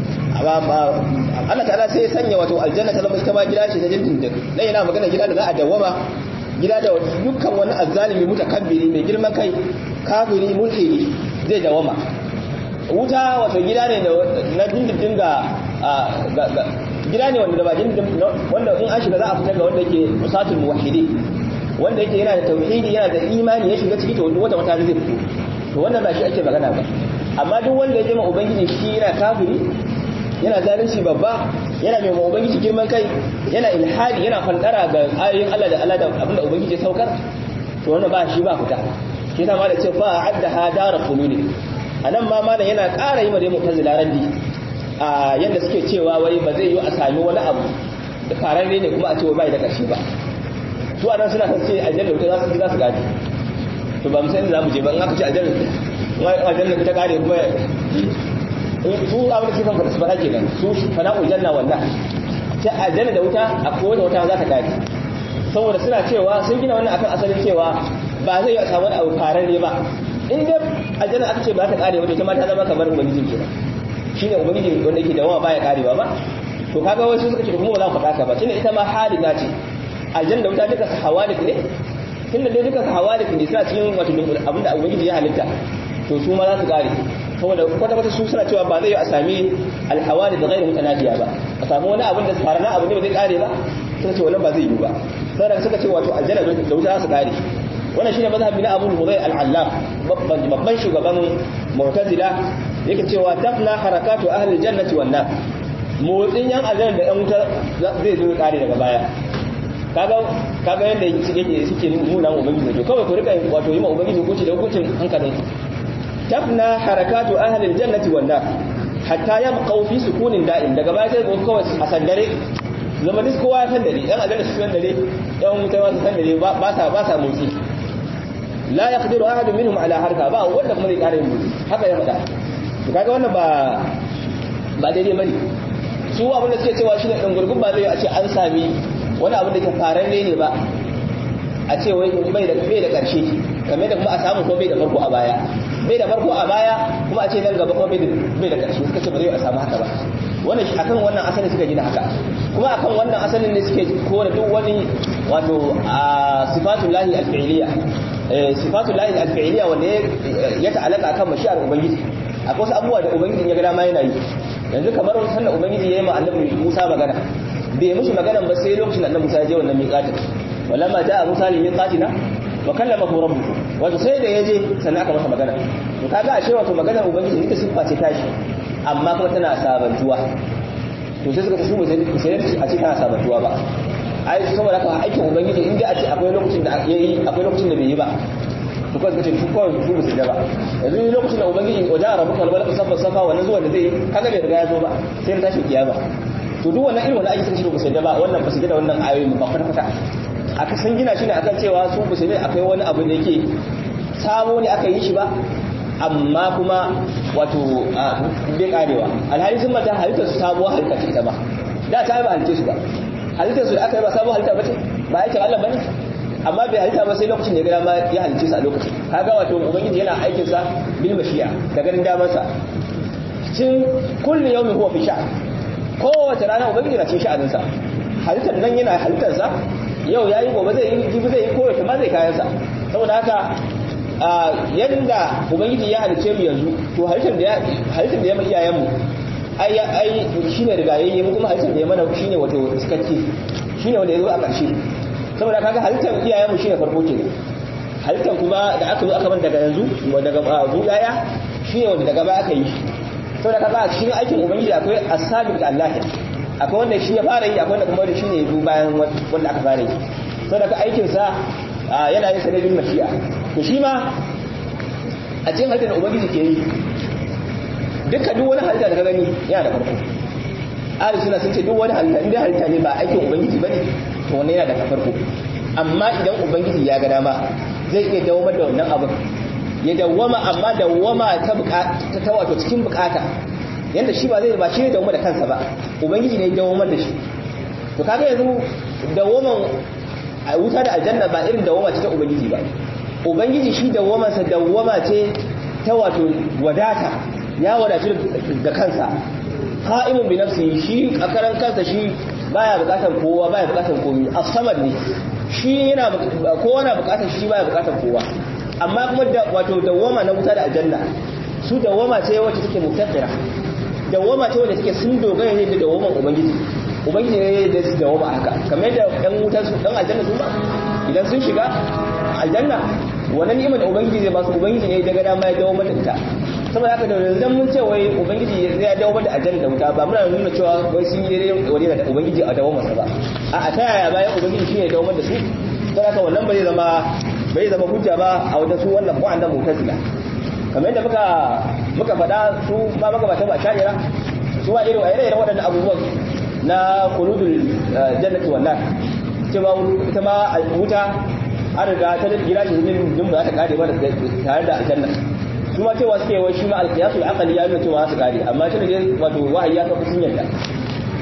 Allah ta'ala sai ya sanya wato aljanna ta zama ita ma gida ce ta dindindin dan yana magana gida da za a dawwama gida da dukkan wani azzalimi mutakabbiri mai girman kai kafiri mulhidi zai dawwama wuta wato gida ne na dindindin ga gida ne wanda da ba dindindin wanda in an shiga za a fitar ga wanda yake musatul muwahhidi wanda yake yana da tauhidi yana da imani ya shiga ciki to wata wata zai fito to wannan ba shi ake magana ba amma duk wanda ya jima ubangiji shi yana kafiri yana zalunci babba yana mai ubangiji girman kai yana ilhadi yana fantara ga ayoyin Allah da Allah da abinda ubangiji ya saukar to wannan ba shi ba fita shi yasa ma da ce fa adda hadara khuludi anan ma malam yana ƙara yi ma da mu'tazila raddi a yanda suke cewa wai ba zai yi a sami wani abu da fararre ne kuma a ce bai da ƙarshe ba su anan suna kan ce aljanna wuta za su za su gadi to ba mu san za mu je ba in aka ce aljanna aljanna ta kare kuma su abin da suke kan su fara kenan su fana'u janna wannan ta aljanna da wuta a kowace wuta za ta kare saboda suna cewa sun gina wannan akan asalin cewa ba zai yi a samu abu fararre ba in dai aljanna aka ce ba ta kare wato ta ma ta zama kamar ubangijin kenan shine ubangiji wanda yake dawama baya karewa ba to kaga wasu suka ce kuma ba za mu faɗa ka ba tunda ita ma halina ce aljanna da wuta duka hawalik ne tunda dai duka hawalik ne suna cikin wato abinda ubangiji ya halitta to su ma za su kare saboda kwata kwata su suna cewa ba zai yi a sami alhawali da gairu mutanafiya ba a samu wani abin da farana abu ne ba zai kare ba suka ce wannan ba zai yi ba saboda suka ce wato aljanna da wuta za su kare wannan shine mazhabi na Abu Hudayr al-Allaf babban babban shugaban Mu'tazila yake cewa tafna harakatu ahli jannati wan nar motsin yan aljanna da yan wuta zai zo kare daga baya kaga kaga yanda yake suke nuna mu ubangiji to kawai ku rika wato yi ma ubangiji hukunci da hukuncin hankalin tafna harakatu ahli aljannati wan nar hatta yabqa fi sukunin da'im daga baya sai ko kawai a sandare zama duk kowa ya sandare yan aljanna su sandare yan wuta ma su sandare ba sa ba sa motsi la yaqdiru ahadu minhum ala harka ba wanda kuma zai kare motsi haka ya faɗa to kaga wannan ba ba daidai bane su abin da suke cewa shine dan gurgun ba zai a ce an sami wani abin da ke fararre ne ba a ce wai bai da bai da karshe kamar da kuma a samu ko bai da farko a baya bai da farko a baya kuma a ce nan gaba kuma bai da bai da karshe suka ce ba zai a samu haka ba wannan akan wannan asalin suka gina haka kuma akan wannan asalin ne suke kore duk wani wato a sifatul lahi al-fi'liya sifatul lahi al-fi'liya wanda ya ta'alaka akan mashi'ar ubangiji akwai wasu abubuwa da ubangiji ya ga dama yana yi yanzu kamar sannan ubangiji ya yi ma annabi Musa magana bai mishi magana ba sai lokacin da annabi Musa ya je wannan miqatin walamma ja'a Musa li miqatina wa kallamahu rabbuhu wato sai da yaje sannan aka masa magana to kaga ashe wato magana ubangiji ita siffa ce tashi amma kuma tana sabantuwa to sai suka tafi mu sai a ce tana sabantuwa ba ai saboda haka aikin ubangiji in dai a ce akwai lokacin da yayi akwai lokacin da bai yi ba to kawai kace su kawai su basu da ba yanzu lokacin da ubangiji wajen rabuka albalaka safa safa wannan zuwa da zai kaga bai riga ya zo ba sai tashi kiyama to duk wannan irin wannan aiki sun shi ba su da ba wannan ba su da wannan ayoyi ba kwata kwata aka san gina shi ne akan cewa su ba su ne akwai wani abu da yake sabo ne aka yi shi ba amma kuma wato bai karewa alhali sun mata halittar su sabuwar halitta ce ita ba da ta yi ba halitta su ba halittar su da aka yi ba sabuwar halitta ba ce ba aikin Allah ba ne amma bai halitta ba sai lokacin da ya gada ma ya halitta su a lokacin kaga wato ubangiji yana aikin sa bil mashi'a da ganin damar sa cin kullu yawmin huwa fi sha kowace rana ubangiji na cin sha'anin sa halittar nan yana halittar sa yau yayi gobe zai yi jibi zai yi kowace ma zai kayan sa saboda haka yadda ubangiji ya halice mu yanzu to halittar da halittar da ya mai iyayen mu ai ai shine rigayayye mu kuma halittar da ya mana shine wato cikakke shine wanda ya zo a ƙarshe saboda kaga halittar iyayen mu shine farko kenan halittar kuma da aka zo aka ban daga yanzu daga zu yaya shine wanda daga baya aka yi saboda kaga a cikin aikin ubangiji akwai asabiq da Allah akwai wanda shi ya fara yi akwai wanda kuma da shine ya bayan wanda aka fara yi saboda ka aikin sa yana yin sanadin mashi'a to shi ma a cikin halittar da ubangiji ke yi duka duk wani halitta da ka gani yana da farko ahli suna sun ce duk wani halitta inda halitta ne ba aikin ubangiji bane to wannan yana da farko amma idan ubangiji ya ga dama zai iya dawamar da wannan abin ya dawama amma dawama ta bukata ta wato cikin bukata yanda shi ba zai ba shi ne dawama da kansa ba ubangiji ne ya dawamar da shi to kaga yanzu dawaman a wuta da aljanna ba irin dawama ce ta ubangiji ba ubangiji shi dawamansa dawama ce ta wato wadata ya wadatu da kansa qa'imun bi nafsihi shi a karan kansa shi baya bukatar kowa baya bukatar komai as-samad ne shi yana kowa na bukatar shi baya bukatar kowa amma kuma da wato dawama na wuta da aljanna su dawama ce wacce take mutaqira dawama ce wacce take sun dogara ne da dawaman ubangiji ubangiji ne da su dawama haka kamar yadda dan wuta su dan aljanna su ba idan sun shiga aljanna wannan ni'imar da ubangiji zai ba su ubangiji ne daga dama ya dawo mata ita saboda haka da yanzu mun ce wai ubangiji zai dawo mata aljanna da wuta ba muna nuna cewa wai sun yi daidai wani da ubangiji a dawo masa ba a ta yaya bayan ubangiji shine ya dawo mata su saboda haka wannan bai zama bai zama hujja ba a wajen su wannan mu'annan mu'tazila kamar yadda muka muka faɗa su ma maka ba ta ba sha'ira su ma irin irin waɗannan abubuwan na khuludul jannati wannan cewa ita ma wuta an riga ta gida shi din din ba za ta kare ba tare da aljanna su ma cewa suke wai shi ma alqiyasul aqli ya nuna cewa za su kare amma shi ne wato wahayi ya kafa sun yarda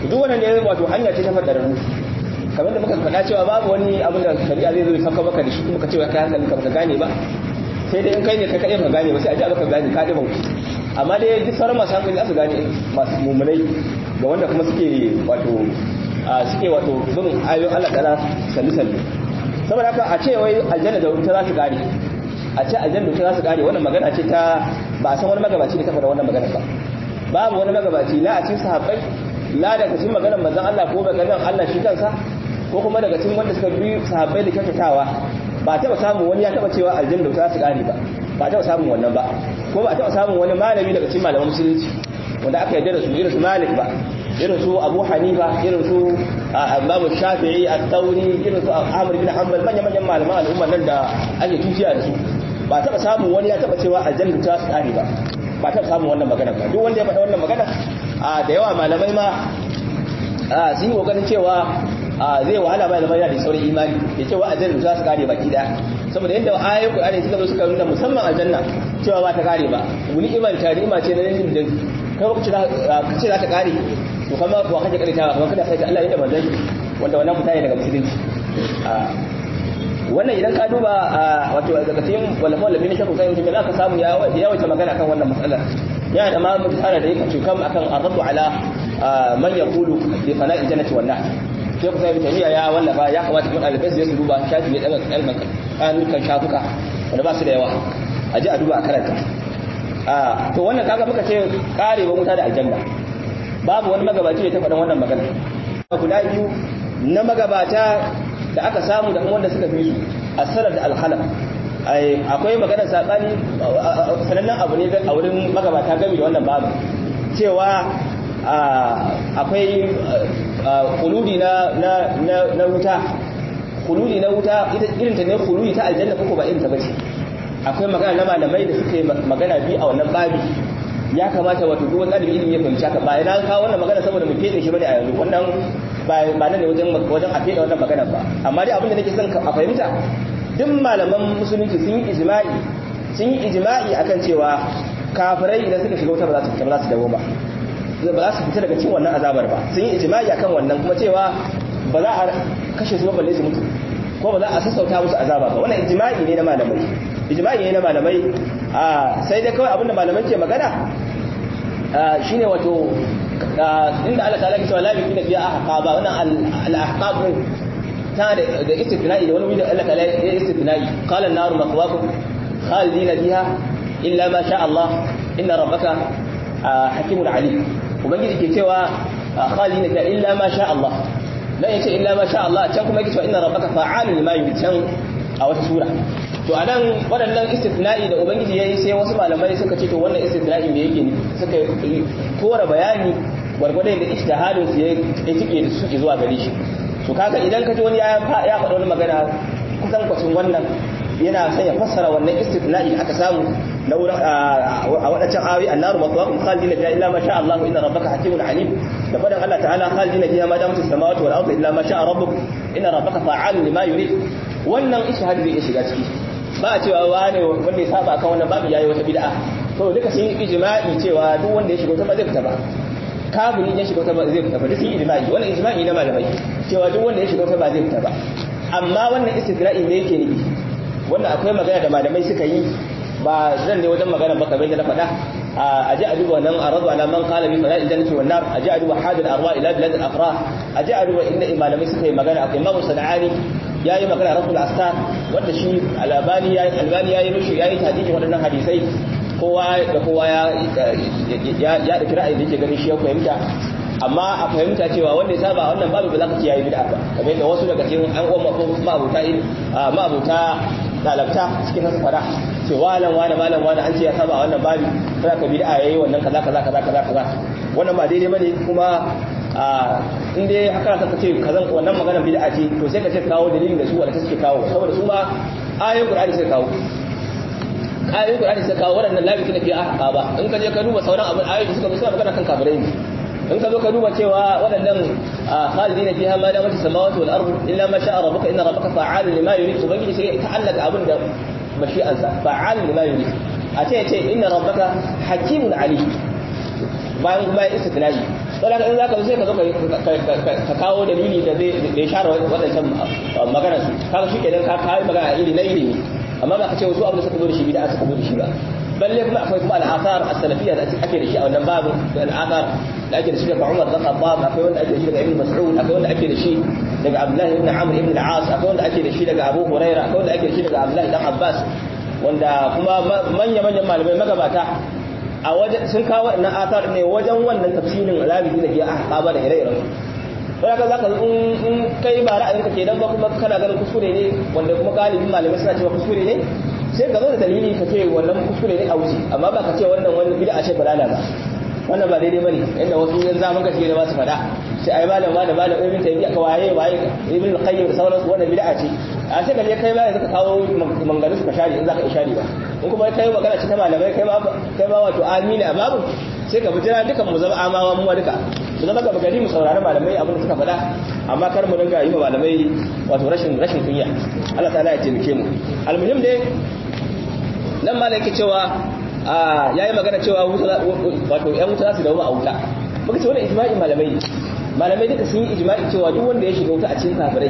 duk wannan ne wato hanya ce ta fadararru kamar da muka faɗa cewa babu wani abin da shari'a zai zo ya saka maka da shi kuma ka ce kai hankali ka baka gane ba sai dai in kai ne ka kaɗai baka gane ba sai a ji baka gane ka ɗi bauki amma dai duk sauran masu hankali za su gane masu mummunai da wanda kuma suke wato suke wato bin ayoyin Allah ta'ala sallu sallu saboda haka a ce wai aljanna da wuta za su kare a ce aljanna da wuta za su kare wannan magana ce ta ba a san wani magabaci da ta faɗa wannan magana ba babu wani magabaci la a cikin sahabbai la daga cikin maganar manzon Allah ko maganar Allah shi kansa ko kuma daga cikin wanda suka bi sahabbai da kyautatawa ba taɓa samun wani ya taɓa cewa aljanna da wuta za su kare ba ba taɓa samun wannan ba ko ba taɓa samun wani malami daga cikin malaman musulunci wanda aka yarda da su irin su Malik ba irin su Abu Hanifa irin su Imam Shafi'i At-Tawri irin su Ahmad bin Hanbal manyan manyan malaman al'umma nan da ake tuciya da su ba taɓa samun wani ya taɓa cewa aljanna ta su kare ba ba taɓa samun wannan magana ba duk wanda ya faɗa wannan magana da yawa malamai ma sun yi kokarin cewa zai wahala ba zama yana da saurin imani ya cewa aljanna za su kare baki daya saboda yadda ayoyin Qur'ani suka zo suka nuna musamman aljanna cewa ba ta kare ba wani iman ta ima ce na yin din kai lokaci ka ce za ta kare to kuma ko kaje kare ta kuma kada sai ta Allah ya da manzon wanda wannan fita ne daga musulunci wannan idan ka duba wato daga cikin walafa walafi na shakku sai mutum za ka samu ya yawaita magana kan wannan matsalar yana da ma mutane da yake cukam akan arraddu ala man yaqulu bi fana'il jannati wan nar sai ku sai tafiya ya wallafa ya kamata mun ɗalibai su su duba shafi ne daga kalman kanukan shafuka wanda ba su da yawa a ji a duba a karanta to wannan kaga muka ce karewa wuta da aljanna babu wani magabaci da ta faɗin wannan magana guda biyu na magabata da aka samu da wanda suka fi su asarar da alhalam akwai maganar saɓani sanannen abu ne a wurin magabata gami da wannan babu cewa akwai kuludi na wuta kuludi na wuta irin ta ne kuludi ta aljanna ko ba irin ta bace akwai magana na malamai da suka yi magana biyu a wannan babi ya kamata wato duk wani ɗalibi ilimi ya fahimci haka ba ina kawo wannan magana saboda mu fede shi bane a yanzu wannan ba ba nan ne wajen wajen a fede wannan magana ba amma dai abin da nake son a fahimta duk malaman musulunci sun yi ijma'i sun yi ijma'i akan cewa kafirai idan suka shiga wuta ba za su fita ba za su dawo ba ba za su fita daga cikin wannan azabar ba sun yi ijma'i akan wannan kuma cewa ba za a kashe su ba balle su mutu ko ba za a sassauta musu azaba ba wannan ijma'i ne na malamai ijma'i ne na malamai sai dai kawai abinda malamai ke magana shine wato inda Allah ta'ala ke cewa la bi kuna biya ahqaba wannan al-ahqab ta da istithna'i da wani wanda Allah ta'ala ya istithna'i qala an-naru maqwakum khalidina fiha illa ma sha Allah inna rabbaka hakimun alim ubangiji ke cewa khalidina fiha illa ma sha Allah dan yace illa ma sha Allah can kuma yake cewa inna rabbaka fa'alun lima yurid can a wata sura to anan waɗannan istithna'i da ubangiji yayi sai wasu malamai suka ce to wannan istithna'i me yake ne suka kora bayani gwargwadon da ijtihadin su ya tike da su zuwa gare shi to kaga idan ka ji wani ya ya faɗa wani magana kusan kwacin wannan yana son ya fassara wannan istithna'i da aka samu na wurin a wadancan ayoyi annaru maswaqum khalidina fiha illa ma sha Allah inna rabbaka hakimun alim da fadan Allah ta'ala khalidina fiha ma damat as-samawati wal ardu illa ma sha rabbuk inna rabbaka fa'alun lima yurid wannan ishhadi zai shiga ciki ba a cewa wane wanda ya saba kan wannan babu yayi wata bid'a to duka sun yi ijma'i cewa duk wanda ya shiga wata ba zai fita ba kafiri ya shiga wata ba zai fita ba duk sun yi ijma'i wannan ijma'i na malamai cewa duk wanda ya shiga wata ba zai fita ba amma wannan istigra'i ne yake nufi wannan akwai magana da malamai suka yi ba zan ne wajen magana ba kamar da na faɗa a ji a duba nan a razu ala man qala bi fala jannati wan nar a ji a duba hadal arwa ila bilad al afrah a ji a duba inda malamai suka yi magana akwai imamu sana'ani yayi magana rasul astar wanda shi albani yayi albani yayi mishi yayi tahdidi waɗannan hadisai kowa da kowa ya ya ya da ra'ayi da yake ganin shi ya fahimta amma a fahimta cewa wanda ya saba wannan babu ba za ka ce yayi bid'a ba kamar da wasu daga cikin an uwan ma'abuta ma'abuta dalabta cikin nasu fada ce walan wani malam wani an ce ya saba wannan babi za ka bid'a yayi wannan kaza kaza kaza kaza kaza wannan ba daidai bane kuma in dai haka ka ce kazan wannan magana bid'a ce to sai ka ce kawo dalilin da su wanda suke kawo saboda su ma ayoyin qur'ani sai kawo ayoyin qur'ani sai kawo waɗannan labi tuna fi ahqa ba in ka je ka duba sauran abin ayoyin da suka zo suna magana kan kafirai ne in ka zo ka duba cewa waɗannan khalidina fiha ma damat as-samawati wal ardu illa ma sha'a rabbuka inna rabbaka fa'alun lima yurid ubangiji sai ta'allaka abin da mashi'ansa fa'alun lima yurid a ce ce inna rabbaka hakimun ali bayan kuma ya istitna'i sai ka in zaka zo sai ka zo ka kawo dalili da zai da ya share wadannan magana su kaga shi kenan ka kai magana iri na ilimi amma ba ka ce wasu abin da suka zo da shi bid'a suka zo da shi ba balle kuma akwai kuma al'asar as-salafiyya da ake da shi a wannan babu al'asar da ake da shi daga Umar bin Khattab akwai wanda ake da shi daga Ibn Mas'ud akwai wanda ake da shi daga Abdullah ibn Amr ibn al-As akwai wanda ake da shi daga Abu Hurairah akwai wanda ake da shi daga Abdullah ibn Abbas wanda kuma manya-manyan malamai magabata a wajen sun kawo wannan asar ne wajen wannan tafsirin alabi da ke ahqaba da ire-iren wanda ka zaka in kai ba ra'ayinka kenan ba kuma kana ganin kuskure ne wanda kuma galibin malamai suna cewa kuskure ne sai ka zo da dalili ka ce wannan kuskure ne a wuce amma ba ka ce wannan wani bid'a ce balala ba wannan ba daidai bane inda wasu yan zaman gaske da ba su fada sai ai malam malam malam ibn taymiya ka waye waye ibn qayyim da sauransu wannan bid'a ce a sai ka je kai ma yanzu ka kawo manganu su ka share in zaka ishari ba in kuma kai magana ce ta malamai kai ma kai ma wato amina a babu sai ka bijira dukan mu zama amawa mu duka mu zama gaba gari mu saurari malamai abin da suka faɗa amma kar mu dinga yi wa malamai wato rashin rashin kunya Allah ta'ala ya taimake mu almuhim dai nan ma yake cewa ya yi magana cewa wato ‘yan wuta za su dawo a wuta muka ce wani ijma'i malamai malamai duka sun yi ijma'i cewa duk wanda ya shiga wuta a cikin kafirai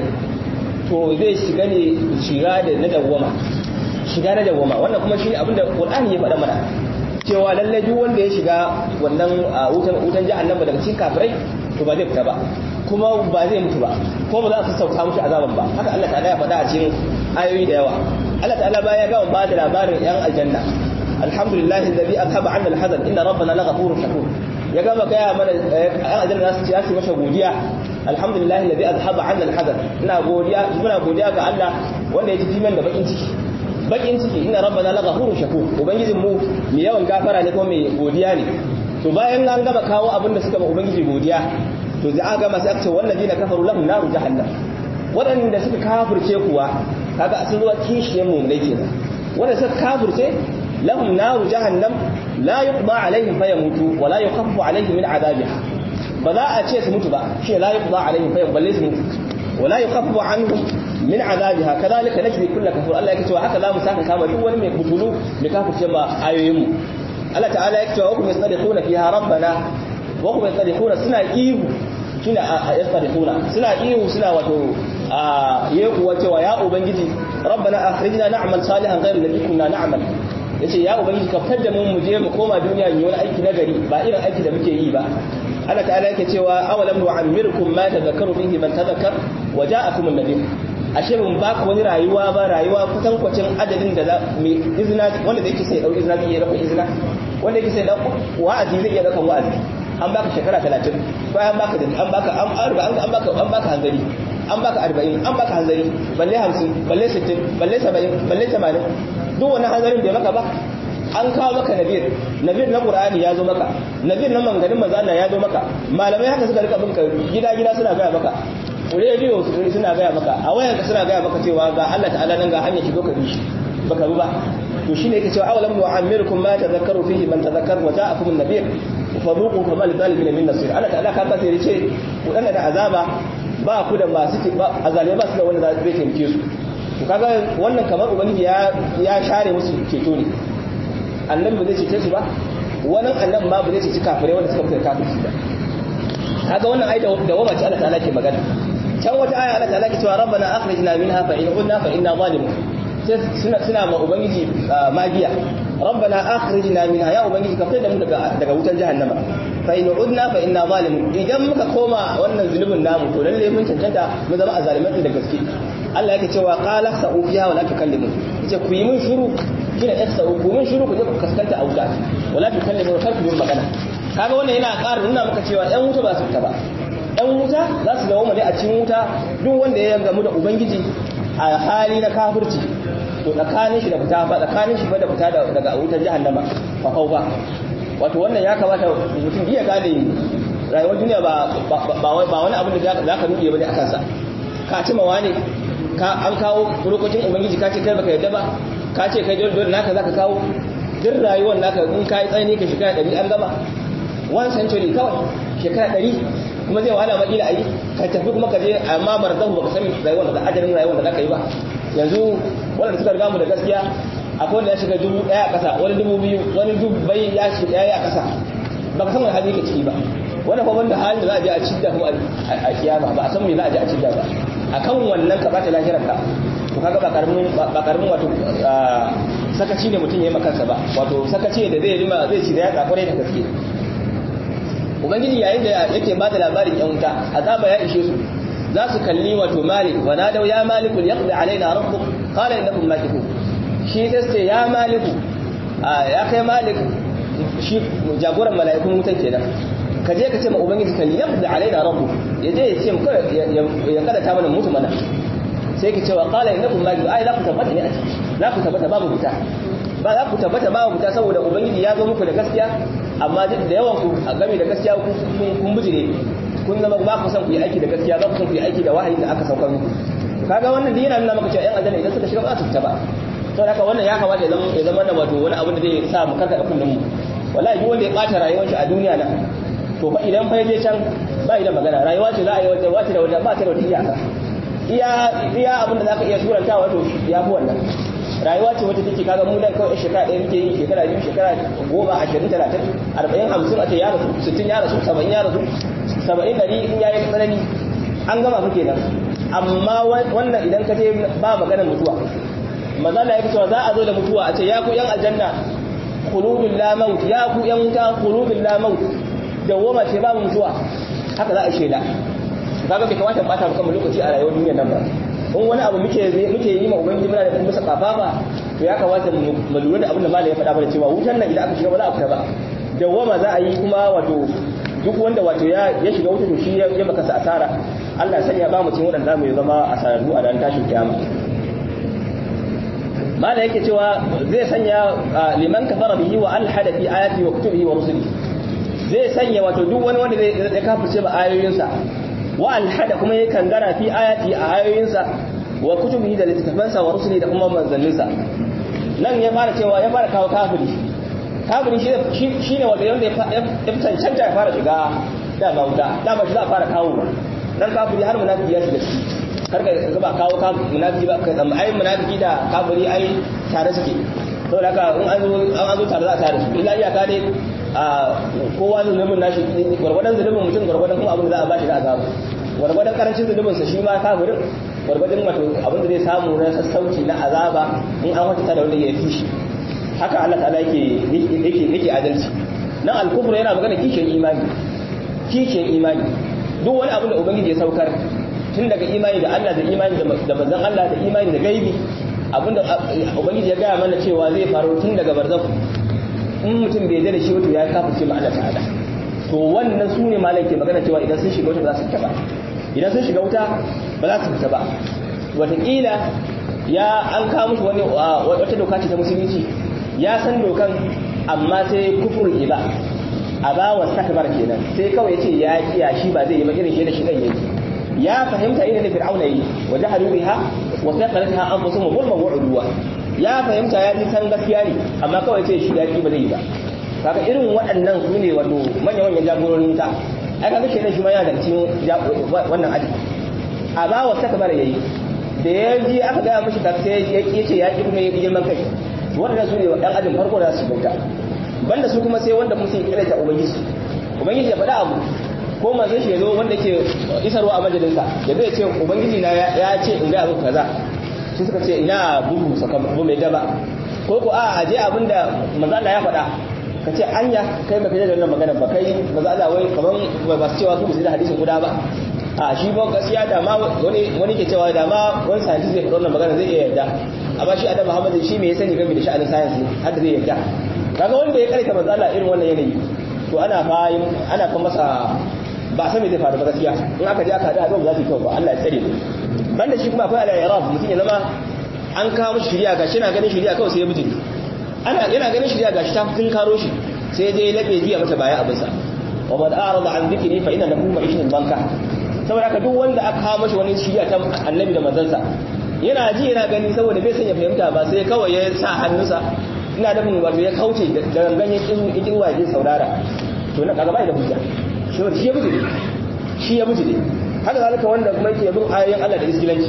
to zai shiga ne shiga da na dawwama shiga na dawwama wannan kuma shi ne abin da ƙur'ani ya faɗa mana cewa lallai duk wanda ya shiga wannan wutan wutan jahannama daga cikin kafirai to ba zai fita ba kuma ba zai mutu ba kuma ba za su sauka mushi azaban ba haka Allah ta'ala ya faɗa a cikin ayoyi da yawa Allah ta'ala baya ga ba da labarin yan aljanna alhamdulillah alladhi athaba 'anna alhazan inna rabbana laghafurur shakur ya gama gaya mana yan aljanna su ci su masa godiya alhamdulillah alladhi athaba 'anna alhazan ina godiya muna godiya ga Allah wanda ya ji jiman da bakin ciki bakin ciki inna rabbana laghafurur shakur ubangijin mu mai yawan gafara ne kuma mai godiya ne to bayan an gama kawo abin da suka ba ubangiji godiya to za a gama sai aka ce wallazina kafaru lahum naru jahannam waɗanda suka kafirce kuwa kaga sun zuwa kishiyar mummunai kenan wanda suka kafirce lahum naru jahannam la yuqda alaihim fayamutu wa la yukhaffafu alaihim min adabiha ba za a ce su mutu ba shi la yuqda alaihim fayam balle su mutu wa la yukhaffafu anhum min adabiha kadhalika najzi kull kafur Allah yake cewa haka za mu saka kama duk wani mai butulu mai kafirce ma ayoyin mu Allah ta'ala yake cewa hukum yastadiquna fiha rabbana wa hum yastadiquna suna ihu shine a yastadiquna suna ihu suna wato ya kuwa cewa ya ubangiji rabbana akhrijna na'mal salihan ghayra alladhi kunna na'mal yace ya ubangiji ka fitar da mu mu je mu koma duniya mu yi wani aiki nagari ba irin aiki da muke yi ba Allah ta'ala yake cewa awalam nu'ammirkum ma tadhakkaru fihi man tadhakkar wa ja'akum an-nabiy ashe mun ba ku wani rayuwa ba rayuwa kusan kwacin adadin da mai izina wanda yake sai dau izina zai iya dauka izina wanda yake sai dauka wa'azi zai iya dauka wa'azi an baka shekara 30 bayan baka an baka an an baka an baka hanzari an baka arba'in an baka hanzari balle hamsin balle sittin balle saba'in balle tamanin duk wani hanzarin bai maka ba an kawo maka nabir nabir na qur'ani ya zo maka nabir na manganin manzana ya zo maka malamai haka suka rika binka gida gida suna gaya maka rediyo suna gaya maka a wayar ka suna gaya maka cewa ga Allah ta'ala nan ga hanyar shigo ka bi shi baka bi ba to shine yake cewa awalam nu'ammirukum ma tadhakkaru fihi man tadhakkar wa ja'akum an-nabir fadhuqu fama lidhalimin min nasir Allah ta'ala ka ka sai ce wadanda da azaba ba ku da masu azalai ba su da wanda zai taimake su to kaga wannan kamar ubangiji ya ya share musu ceto ne annabi ba zai cece su ba wannan annabi ma ba zai ceci kafirai wanda suka fita kafirci ba kaga wannan ayat da wama ce Allah ta'ala ke magana can wata aya Allah ta'ala ke cewa rabbana akhrijna minha fa in udna fa inna zalimun sai suna suna ma ubangiji magiya rabbana akhrijna minha ya ubangiji ka fitar da mu daga daga wutar jahannama fa in udna fa inna zalimun idan muka koma wannan zulubin namu to lalle mun cancanta mu zama azalimai da gaske Allah yake cewa qala sa'u fiha wa la tukallimu yace ku yi mun shiru kina sa'u ku mun shiru ku je ku kaskanta a wuta wala tukallimu kar ku yi magana kaga wannan yana ƙara nuna maka cewa ɗan wuta ba su fita ba ɗan wuta za su dawo ne a cikin wuta duk wanda ya gamu da ubangiji a hali na kafirci to tsakanin shi da fita ba tsakanin shi ba da fita daga wutar jahannama fa ba wato wannan ya kamata mutum iya gane rayuwar duniya ba ba wani abin da za ka nuke bane a kansa ka ci mawa ne ka an kawo lokacin ubangiji ka ce kai baka yadda ba ka ce kai dole dole naka zaka kawo duk rayuwar naka in kai tsaini ka shekara 100 an gama one century kawai shekara 100 kuma zai wahala ma kila ayi ka tafi kuma ka je amma barzahu baka san rayuwar da ajalin rayuwar da zaka yi ba yanzu wanda suka riga mu da gaskiya akwai wanda ya shiga dubu daya a kasa wani dubu biyu wani dubu bai ya shiga ya a kasa baka san wani hali yake ciki ba wani fa wanda halin da za a je a cidda kuma a kiyama ba a san me za a je a cidda ba akan wannan ka bata lahirar ka to kaga ba karamin ba karamin wato sakaci ne mutum ya yi makansa ba wato sakaci da zai rima zai ci da ya tsakure da gaske ubangiji yayin da yake bada labarin yan wuta azaba ya ishe su za su kalli wato malik wa nadau ya maliku yaqdi alaina rabbuk qala innakum makithun shi sai ce ya maliku ya kai malik shi jagoran mala'ikun wutan kenan ka je ka ce ma ubangiji kalli yaqdi alaina rabbuk ya je ya ce mu ya kada ta mana mutu mana sai ki ce wa qala innakum makithun ai za ku tabbata ne a ciki za ku tabbata babu wuta ba za ku tabbata babu wuta saboda ubangiji ya zo muku da gaskiya amma duk da yawan ku a game da gaskiya kun bijire kun zama ba ku san ku yi aiki da gaskiya ba ku san ku yi aiki da wahayi da aka saukar muku kaga wannan yana nuna maka cewa yan aljanna idan suka shiga ba su fita ba to haka wannan ya kamata ya zama da wato wani abin da zai sa mu karkada kullum mu wallahi duk wanda ya bata rayuwar shi a duniya nan to fa idan fa je can ba idan magana rayuwa ce za a yi wata wata da wata ba ta da wata iyaka iya iya abin da zaka iya suranta wato ya fi wannan rayuwa ce wata take kaga mu nan kawai shekara ɗaya muke yi shekara biyu shekara goma ashirin talatin arba'in hamsin a ce ya rasu sittin ya rasu saba'in ya rasu saba'in ɗari in ya yi tsanani an gama fa kenan amma wannan idan ka je ba maganar mutuwa maza da ya cewa za a zo da mutuwa a ce ya ku yan aljanna khuludul la maut ya ku yan wuta khuludul la maut dawwama ce babu mutuwa haka za a shela kaga bai kamata bata mu kan lokaci a rayuwar duniyar nan ba in wani abu muke muke yi ma ubangiji muna da kuma musa kafafa to ya kamata mu lura da abin da malai ya faɗa mana cewa wutan nan idan aka shiga ba za a fita ba dawwama za a yi kuma wato duk wanda wato ya ya shiga wuta to shi ya maka sa asara Allah ya sanya ba mu cikin wadanda mu zama asararru a ran tashin kiyama malai yake cewa zai sanya liman kafara bihi wa alhada fi ayati wa kutubihi wa rusulihi zai sanya wato duk wani wanda zai kafirce ba ayoyinsa wa alhada kuma ya kangara fi ayati a ayoyinsa wa kutubihi da littattafansa wa rusuli da kuma manzanninsa nan ya fara cewa ya fara kawo kafiri kafiri shi ne wanda yanda ya cancanta ya fara shiga dama wuta dama shi za a fara kawo nan kafiri har munafiki ya shiga ciki karka ga ba kawo munafiki ba kai tsamma ai munafiki da kafiri ai tare suke to da haka in an zo an zo tare za a tare su illa iyaka dai a kowa zunubin nashi gwargwadon zunubin mutum gwargwadon kuma abin da za a bashi da azabu gwargwadon karancin zunubin sa shi ma kafirin gwargwadon wato abin da zai samu na sassauci na azaba in an wata da wanda ya fi shi haka Allah ta'ala yake yake yake adalci nan al-kufr yana magana kishin imani kishin imani duk wani abin da ubangiji ya saukar tun daga imani da Allah da imani da manzon Allah da imani da gaibi abinda ubangiji ya gaya mana cewa zai faru tun daga barzakh in mutum bai da shi wato ya kafirce ma Allah ta'ala to wannan su ne malam ke magana cewa idan sun shiga wuta ba za su fita ba idan sun shiga wuta ba za su fita ba wataƙila ya an kawo mushi wani wata doka ce ta musulunci ya san dokan amma sai kufur iba a ba wa takbar kenan sai kawai ce ya kiya shi ba zai yi ba irin shi da shi dan yake ya fahimta irin da fir'auna yi wa jahadu biha wa saqalatha anfusuhum zulman wa udwa ya fahimta ya ji san gaskiya ne amma kawai ce shi ya ki ba zai yi ba kaga irin waɗannan su ne wato manyan manyan jagororin ta ai kaga shi ne shi ma yana da cikin wannan aji a ba wa takbar yayi da ya ji aka gaya mashi ta sai ya ce ya ki kuma ya girman kai waɗannan su ne ɗan ajin farko da su bauta banda su kuma sai wanda musu kira ta ubangiji ubangiji ya faɗa abu ko manzon shi yazo wanda ke isarwa a majalinsa da zai ce ubangiji na ya ce in ga abu kaza sai suka ce ina bugu saka bu mai daba ko ko a aje abinda manzo Allah ya faɗa ka ce anya kai baka da wannan magana ba kai manzo Allah wai kaman ba su cewa su ba su da hadisin guda ba a shi ba gaskiya da ma wani wani ke cewa da ma wani scientist zai faɗa wannan magana zai iya yarda amma shi Adam Muhammad shi me ya sani game da sha'anin science har da zai yarda kaga wanda ya karanta manzo Allah irin wannan yanayi to ana fa ana fa masa ba san me zai faru ba gaskiya in aka je aka hada ba za su kyau ba Allah ya tsare mu banda shi kuma akwai al-i'rab mutum ya zama an kawo mishi shiriya gashi na ganin shiriya kawai sai ya bijiri ana yana ganin shiriya gashi ta kun karo shi sai je labe jiya mata baya abin sa wa man a'rada an dhikri fa inna lahu ma'ishatan banka saboda haka duk wanda aka kawo mishi wani shiriya ta annabi da manzansa yana ji yana gani saboda bai san ya fahimta ba sai kawai ya sa hannunsa ina da mun wato ya kauce da gangan ya kin wa ya saurara to na kaga bai da hujja shi ya bijire shi ya bijire haka zalika wanda kuma yake bin ayoyin Allah da iskilanci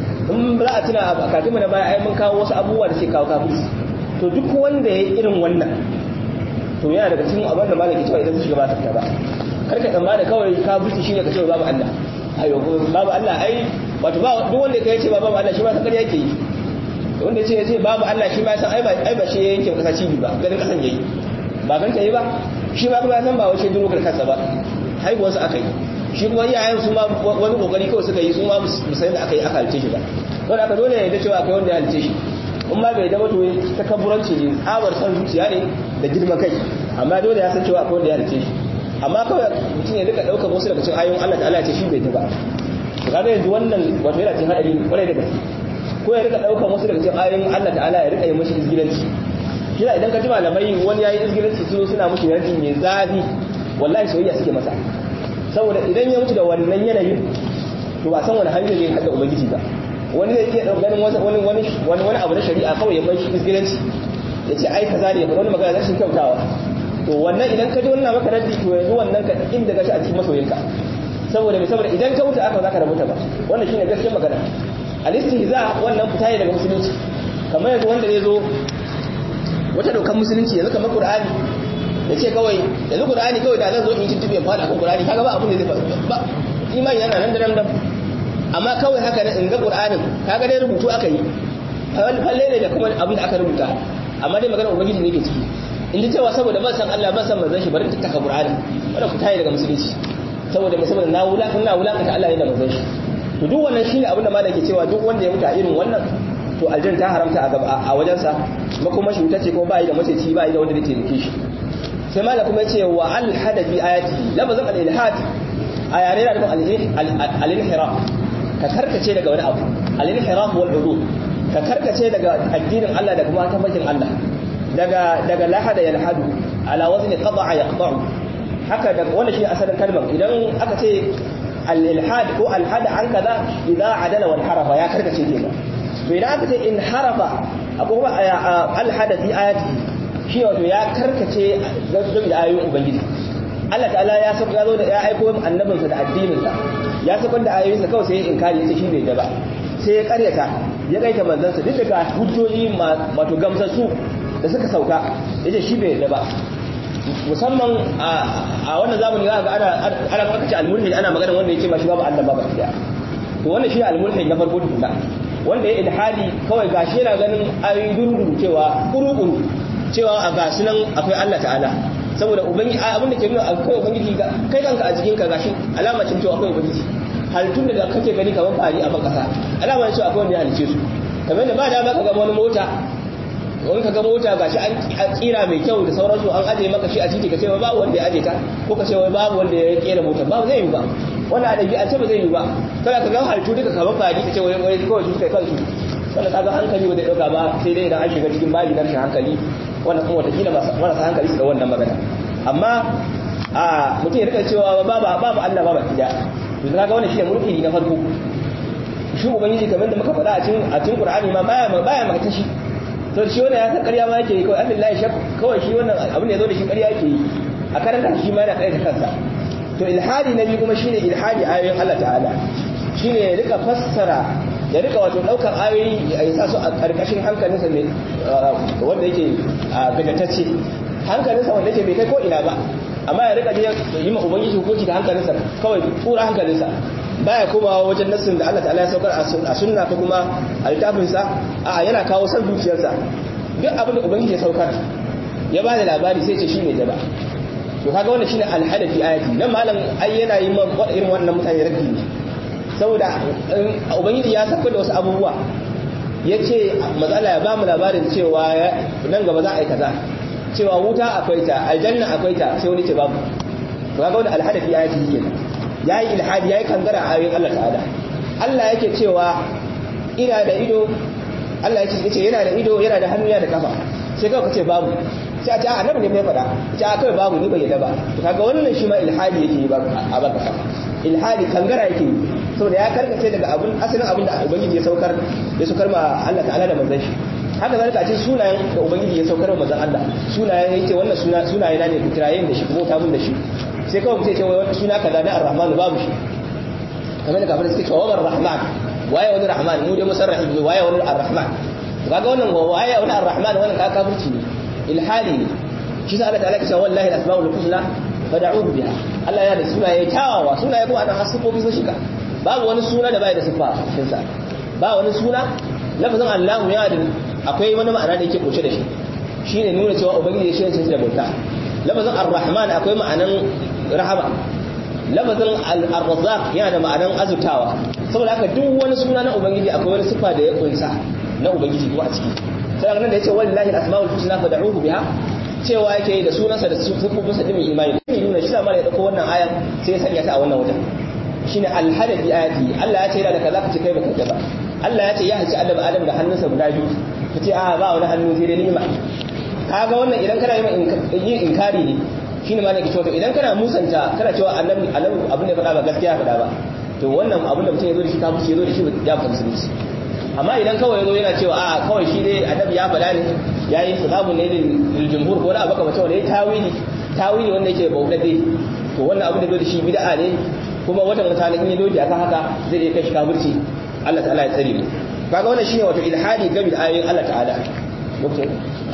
in za a tuna a kafin na baya ai mun kawo wasu abubuwa da suke kawo kafirci to duk wanda ya yi irin wannan to yana daga cikin abin da malaki cewa idan su shiga ba ta ba karka tsammana kawai kafirci shine ka ce babu Allah ayo babu Allah ai wato ba duk wanda ya ce babu Allah shi ma san kariya yake yi wanda ya ce babu Allah shi ma san ai ba ai ba shi yanke kasa cibi ba ganin kasan yayi ba gan ta yi ba shi ma kuma ya san ba wace duro kansa ba haihuwar sa aka yi shi kuma iyayen su ma wani kokari kawai suka yi su ma musayin da aka yi aka halice shi ba don aka dole ya da cewa akwai wanda ya halice shi in ma bai dama to takabburanci ne tsabar san zuciya ne da girma kai amma dole ya san cewa akwai wanda ya halice shi amma kawai mutum ya rika daukar wasu daga cikin ayoyin Allah ta'ala ya ce shi bai ta ba to kaga yanzu wannan wato yana cikin hadari kwarai da gaske ko ya rika daukar wasu daga cikin ayoyin Allah ta'ala ya rika yi mashi izgilanci kina idan ka ji malamai wani yayi izgilanci su suna mushi yardi mai zafi wallahi soyayya suke masa saboda idan ya mutu da wannan yanayin to ba san wani hanyar ne kada ubangiji ba wani zai iya ganin wani wani wani wani abu na shari'a kawai ya bar shi izgilanci ya ce ai kaza ne wani magana rashin kyautawa to wannan idan ka ji wannan maka raddi to yanzu wannan ka inda gashi a cikin masoyinka saboda me saboda idan ka mutu aka zaka rabuta ba wannan shine gaskiyar magana al-istihza wannan fita ne daga musulunci kamar yanzu wanda zai zo wata dokar musulunci yanzu kamar qur'ani ya ce kawai yanzu qur'ani kawai da zan zo in tuntube in fada kan qur'ani kaga ba abin da zai faru ba imani yana nan da nan amma kawai haka ne in ga qur'anin kaga dai rubutu aka yi falle ne da kuma abin da aka rubuta amma dai magana ubangiji ne ke ciki in ji cewa saboda ban san Allah ban san manzon shi bari ta taka qur'ani wanda ku tayi daga musulunci saboda mai saboda na wula na wulakanta Allah ne da manzon shi to duk wannan shine abin da malam ke cewa duk wanda ya mutu a irin wannan to aljan ta haramta a wajensa makoma shi wuta ce kuma ba yi da maceci ba yi da wanda zai taimake shi sai malam kuma yace wa alhada fi ayati lafazin al-ilhad a yare da al-inhiraf ka karkace daga wani abu al-inhiraf wal udud ka karkace daga addinin Allah da kuma tabbacin Allah daga daga lahada yalhadu ala wazni qada'a yaqta'u haka daga wannan shi asalin kalmar idan aka ce al-ilhad ko al-hada an kaza idza adala wal harafa ya karkace kenan to idan aka ce in harafa akwai kuma al-hada fi ayati shi wato ya karkace game da ayoyin ubangiji Allah ta'ala ya saka ya zo da ya aiko annabinsa da addininsa ya saka da ayoyinsa kawai sai ya inkari yace shi bai da ba sai ya karyata ya kaita manzansa duk daga hujjoji wato gamsassu da suka sauka yace shi bai da ba musamman a wannan zamani za ga ana ana aka ce al-mulhid ana magana wanda yake ba shi babu Allah ba ba to wannan shi al-mulhid na farko tukuna wanda ya ilhadi kawai gashi yana ganin ayoyi dururu cewa kuru cewa a gasu nan akwai Allah ta'ala saboda ubangi abin da ke nuna akwai ubangiji kai kanka a jikinka gashi alama ce cewa akwai ubangiji halittun da kake gani kamar fari a ban kasa alama ce cewa akwai wanda ya halice su kamar da ba da ba ka ga wani mota wani ka ga mota gashi an kira mai kyau da sauransu an aje maka shi a titi ka ce babu wanda ya aje ta ko ka ce wai babu wanda ya kera mota babu zai yi ba wanda a dabi'a ce ba zai yi ba kada ka ga halittu duka kamar fari ka ce wai wai kawai su kai kansu wanda kaga hankali ba zai dauka ba sai dai idan an shiga cikin babi na rashin hankali wannan kuma watakila marasa hankali su da wannan magana amma a mutum ya rika cewa babu babu Allah babu kida to kaga wannan shine mulki na farko shi ubangiji kamar da muka faɗa a cikin a cikin Qur'ani ma baya baya maka tashi to shi wannan ya san ƙarya ma yake yi kawai Allah shak kawai shi wannan abin da yazo da shi ƙarya yake yi a karanta shi ma yana ƙarya ta kansa to ilhadi nabi kuma shine ilhadi ayoyin Allah ta'ala shine ya rika fassara ya rika wato daukar ayoyi ya sa su a karkashin hankalinsa mai wanda yake gadatacce hankalinsa wanda yake bai kai ko ina ba amma ya rika yi ma ubangiji hukunci da hankalinsa kawai tura hankalinsa baya komawa wajen nassin da Allah ta'ala ya saukar a sunna ko kuma a littafinsa a yana kawo san zuciyarsa duk abin da ubangiji ya saukar ya ba da labari sai ce shi ne jaba to kaga wannan shine alhadafi ayati nan malam ai yana yi ma irin wannan mutane raddi ne saboda ubangiji ya saka da wasu abubuwa ya ce matsala ya ba mu labarin cewa nan gaba za a yi kaza cewa wuta akwai ta aljanna akwai ta sai wani ce babu to kaga wani alhadafi ya yi kenan ya yi ilhadi ya yi kangara a ayoyin Allah ta'ala Allah yake cewa ina da ido Allah yake ce yana da ido yana da hannu yana da kafa sai kawai ka ce babu sai a ce annabi ne mai faɗa ce a kawai babu ni bai yadda ba to kaga wannan shi ma ilhadi yake yi a baka ilhadi kangara yake yi saboda ya karkace daga abun asalin abin da ubangiji ya saukar ya saukar ma Allah ta'ala da manzon shi haka zalika ce sunayen da ubangiji ya saukar ma manzon Allah sunayen yake wannan suna sunaye na ne ku kirayen da shi kuma ta mun da shi sai kawai mutum ce wai wata suna kaza na ar-rahman babu shi kamar da kafin suke cewa wa rahman waye wani rahman mu dai musarrahi ne waye wani ar-rahman kaga wannan waye wani ar-rahman wannan ka kafirci ne ilhadi ne shi sa Allah ta'ala ya ce wallahi al-asmaul husna fad'uhu biha Allah ya da sunaye kyawawa sunaye kuma ana hasufofi sun shiga babu wani suna da bai da sifa cikin sa ba wani suna lafazin Allah ya da akwai wani ma'ana da yake kunshe da shi shine nuna cewa ubangiji shi ne da bauta lafazin ar-rahman akwai ma'anan rahama lafazin ar-razzaq yana da ma'anan azutawa saboda haka duk wani suna na ubangiji akwai wani sifa da ya kunsa na ubangiji kuma a ciki sai nan da yace wallahi al-asmaul husna fad'uhu biha cewa yake da sunansa da sifofinsa din imani ne nuna shi ma ya dauko wannan aya sai ya sanya ta a wannan wajen shine al-hada bi ayati Allah ya ce yana da kaza kace kai baka ba Allah ya ce ya haci Adam Adam da hannunsa guda biyu kace a ba wani hannu sai dai ni'ima kaga wannan idan kana yin inkari ne shine ma ne ke cewa to idan kana musanta kana cewa annabi annabi abin da faɗa ba gaskiya faɗa ba to wannan abin da mutum ya zo da shi ta musu ya zo da shi ya fa musulunci amma idan kawai ya zo yana cewa a kawai shi dai annabi ya faɗa ne ya yi salamu ne lil jumhur ko da baka mace wanda ya tawili tawili wanda yake bauɗaɗe to wannan abin da zo da shi bid'a ne kuma wata mutane in ya doji akan haka zai iya kai shi kafirci Allah ta'ala ya tsare mu kaga wannan shine wato ilhadi game da ayoyin Allah ta'ala lokacin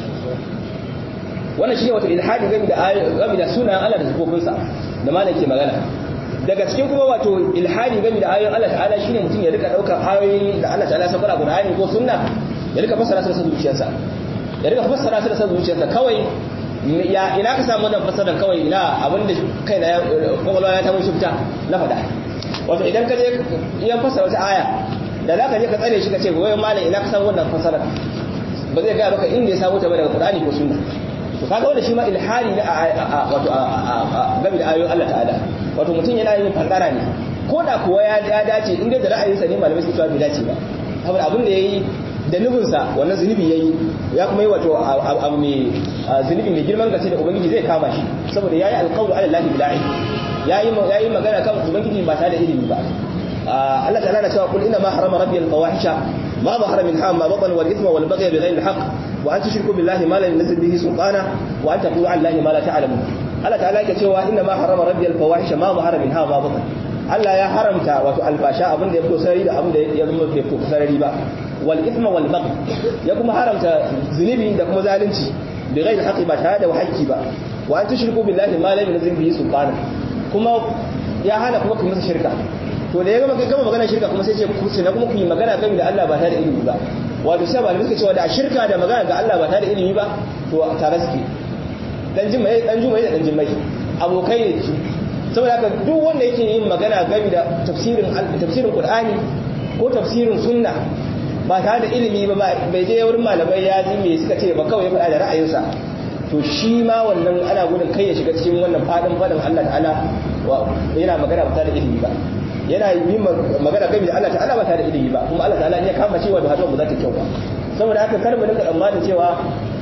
wannan shine wato ilhadi game da game da sunan Allah da sifofinsa da malam ke magana daga cikin kuma wato ilhadi game da ayoyin Allah ta'ala shine mutum ya rika daukar ayoyi da Allah ta'ala saukar a Qur'ani ko sunna ya rika fassara su da zuciyarsa ya rika fassara su da zuciyarsa kawai ya ina ka samu wannan fassarar kawai ina abinda kai na kwakwalwa ya ta mun shifta na fada wato idan ka je yan fassara wata aya da za ka je ka tsare shi ka ce goyon malam ina ka samu wannan fassarar ba zai gaya maka inda ya samu ta ba daga Qur'ani ko sunna to kaga wanda shi ma ilhari ne a wato game da ayoyin Allah ta'ala wato mutum yana yin fandara ne ko da kuwa ya dace in dai da ra'ayinsa ne malamai su cewa bai dace ba saboda abin da yayi da nufinsa wannan zunubi yayi ya kuma yi wato abu mai zunubi mai girman gaske da ubangiji zai kama shi saboda yayi alqawlu ala allahi bila ilm yayi yayi magana kan ubangiji ba tare da ilimi ba Allah ta'ala na cewa kul inna ma harama rabbi al-fawahisha ma zahara minha ma batan wal ithma wal baghy bighayri al-haqq wa an tushriku billahi ma lam yunzil bihi sultana wa an taqulu ala allahi ma la ta'lamun Allah ta'ala yake cewa inna ma harama rabbi al-fawahisha ma zahara minha ma batan Allah ya haramta wato albasha abin da ya fito sarari da abin da ya zama bai fito sarari ba wal ithma wal baghy ya kuma haramta zunubi da kuma zalunci bighayri al-haqqi ba tare da haƙƙi ba wa an tushriku billahi ma lam yunzil bihi sultana kuma ya hana kuma ku masa shirka to da ya gama gama magana shirka kuma sai ce ku na kuma ku yi magana game da Allah ba tare da ilimi ba wato sai malamai suka cewa da shirka da magana ga Allah ba tare da ilimi ba to tare suke dan jimai dan jumai da dan jimai abokai ne su saboda haka duk wanda yake yin magana game da tafsirin tafsirin Qur'ani ko tafsirin sunna ba tare da ilimi ba bai je wurin malamai ya ji me suka ce ba kawai ya faɗa da ra'ayinsa to shi ma wannan ana gudun kai ya shiga cikin wannan fadin fadin Allah ta'ala yana magana ba tare da ilimi ba yana yi magana game da Allah ta'ala ba tare da ilimi ba kuma Allah ta'ala ya kama cewa da hatuwa ba za ta kyau ba saboda haka kar mu dinga tsammanin cewa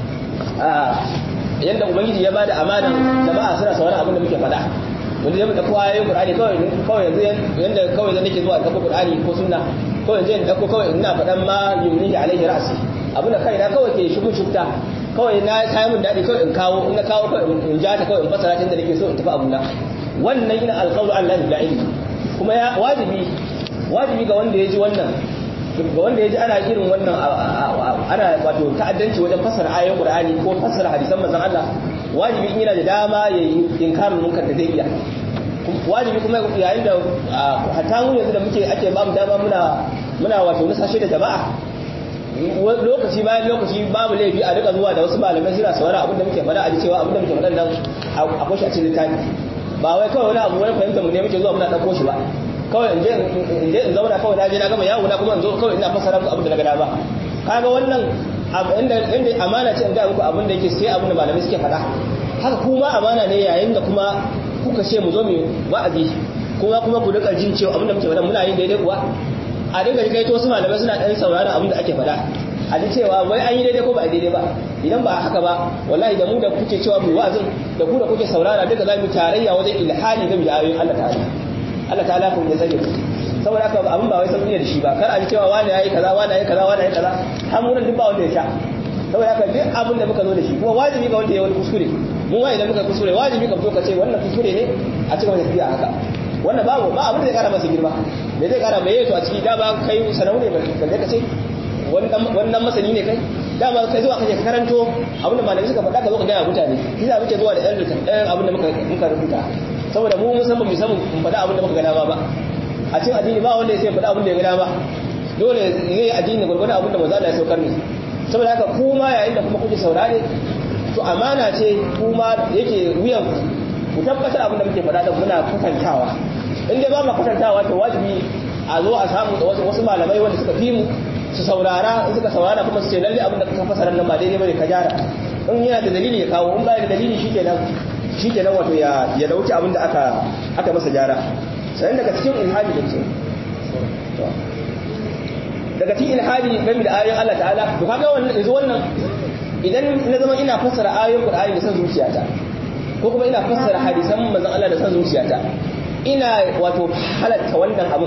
a yanda ubangiji ya bada amanan jama'a suna sauraron abin da muke faɗa wanda zai dauko ayoyin Qur'ani kawai kawai yanzu yanda kawai zan nake zuwa dauko Qur'ani ko sunna kawai yanzu in dauko kawai ina faɗan ma yumnihi alaihi ra'si abin da kaina kawai ke shugun shufta kawai na kai mun dadi kawai in kawo in na kawo kawai in ja ta kawai in fasara tun da nake so in tafi abuna wannan ina alqawlu Allah la ilmi kuma ya wajibi wajibi ga wanda ya ji wannan ga wanda ya ji ana irin wannan ana wato ta'addanci wajen fassara ayoyin Qur'ani ko fassara hadisan manzon Allah wajibi in yana da dama ya yi inkarin munkar da zai iya wajibi kuma yayin da hatta mu yanzu da muke ake ba mu dama muna muna wato nusashe da jama'a lokaci bayan lokaci babu laifi a rika zuwa da wasu malamai suna saurara abin da muke faɗa a ji cewa abin da muke faɗa nan akwai shi a cikin littafi ba wai kawai wani abu wani fahimta mu ne muke zuwa muna ɗauko shi ba kawai in je in zauna kawai na je na gama yawo na kuma in zo kawai ina fassara muku abin da na gada ba kaga wannan inda inda amana ce in ga muku abin da yake sai abin da malamai suke faɗa haka kuma amana ne yayin da kuma kuka ce mu zo mu wa'azi kuma kuma ku rika jin cewa abin da muke faɗa muna yin daidai kuwa a dinga kai to wasu malamai suna ɗan sauraron abin da ake faɗa a ji cewa wai an yi daidai ko ba a daidai ba idan ba haka ba wallahi da mu da kuke cewa mu wa'azin da ku da kuke saurara duka za mu tarayya wajen ilhali game da ayoyin Allah ta'ala Allah ta'ala kun ya sani saboda haka abin ba wai sauki ne da shi ba kar a ji cewa wani yayi kaza wani yayi kaza wani yayi kaza har mun duk ba wanda ya sha saboda haka duk abin da muka zo da shi kuma wajibi ga wanda ya wani kuskure mu ma idan muka kuskure wajibi ka fito ka ce wannan kuskure ne a cikin tafiya haka wannan babu ba abin da zai kara masa girma me zai kara mai yato a ciki da ba kai sanau ne ba ka ce wannan masani ne kai dama kai zuwa kake karanto abin da malamai suka faɗa ka zo ka gaya mutane shi za muke zuwa da ɗan ɗan abin da muka muka rubuta saboda mu mun san ba mu san mu faɗa abin da muka ga dama ba a cikin addini ba wanda ya sai faɗa abin da ya ga dama dole zai addini gurgurdan abin da manzo Allah ya saukar ne saboda haka kuma yayin da kuma kuke saurare to amana ce kuma yake wuyan ku tabbatar abin da muke faɗa da muna kwatantawa in dai ba mu kwatantawa to wajibi a zo a samu da wasu malamai wanda suka fi mu su saurara in suka saurara kuma su ce lalle abin da ka fasara nan ba daidai bane ka gyara in yana da dalili ya kawo in ba da dalili shikenan shikenan wato ya ya dauki abin da aka aka masa gyara sai daga cikin ilhadi da ce daga cikin ilhadi game da ayoyin Allah ta'ala to kaga wannan yanzu wannan idan na zama ina fassara ayoyin Qur'ani da san zuciyata ko kuma ina fassara hadisan manzon Allah da san zuciyata ina wato halatta wannan abin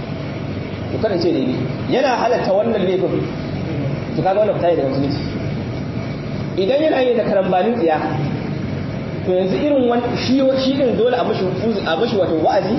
to kada ce daidai yana halatta wannan laifin to kaga wannan fita daga musulunci idan yana yi da karambanin tsiya to yanzu irin wani shi shi din dole a mashi a mashi wato wa'azi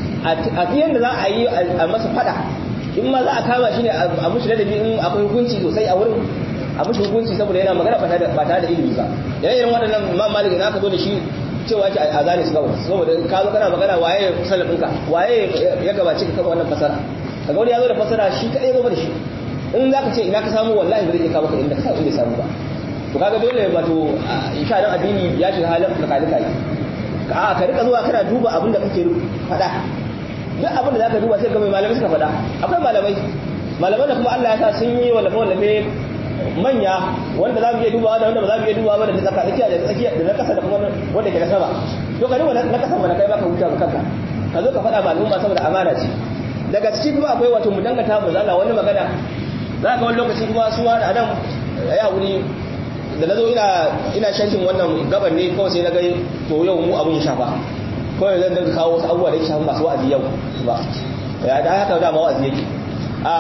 a fiyan da za a yi a masa fada in ma za a kama shi ne a mashi ladabi in akwai hukunci sosai a wurin a mashi hukunci saboda yana magana ba tare da ilimi ba yana irin waɗannan ma malik na ka zo da shi cewa ce a zane su kawai saboda ka zo kana magana waye salafinka waye ya gabace ka kama wannan fasara kaga wani ya zo da fasara shi kadai zo da shi in za ka ce ina ka samu wallahi ba zai iya kawo ka inda ka samu inda samu ba to kaga dole wato insha Allah addini ya shiga halin da kalika yi a ka rika zuwa kana duba abin da kake faɗa duk abin da zaka duba sai ga mai malamai suka faɗa akwai malamai malaman da kuma Allah ya sa sun yi wallafa wallafe manya wanda za mu iya dubawa da wanda ba za mu iya dubawa ba da na tsaka tsakiya da tsakiya da na kasa da kuma wanda ke da sama to ka duba na kasa mana kai baka huta ga kanka ka zo ka faɗa ba al'umma saboda amana ce daga ciki kuma akwai wato mu dangata mu zalla wani magana za ka wani lokaci kuma su ma da adam ya wuri da na zo ina ina shankin wannan gaban ne kawai sai na ga to yau mu abun ya shafa kawai zan daga kawo wasu abubuwa da ya shafa masu wa'azi yau ba ya da haka da ma wa'azi yake a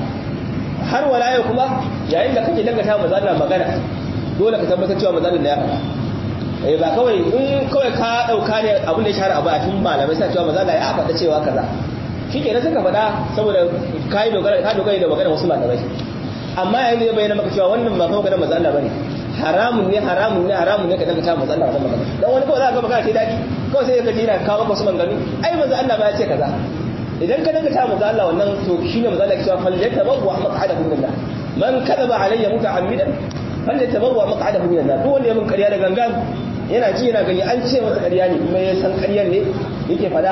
har wala yau kuma yayin da kake dangata mu zalla magana dole ka tabbatar cewa mazalin da ya faɗa eh ba kawai in kawai ka dauka ne abin da ya shahara abu a cikin malamai sai cewa mazalla ya faɗa cewa kaza shi ke suka faɗa saboda ka yi dogara ka dogara da maganar wasu malamai amma yayin da ya bayyana maka cewa wannan ba kawai maganar manzo Allah bane haramun ne haramun ne haramun ne ka daga ta manzo Allah wannan magana dan wani kawai za ka ga magana ce dadi kawai sai ka ji yana kawo maka wasu maganganu ai manzo Allah ba ya ce kaza idan ka daga ta manzo Allah wannan to shine manzo Allah ya ce fal yatabawwa maq'adahu min Allah man kadaba alayya muta'ammidan fal yatabawwa maq'adahu min Allah duk wanda ya min ƙarya da gangan yana ji yana gani an ce masa ƙarya ne kuma ya san ƙaryar ne yake fada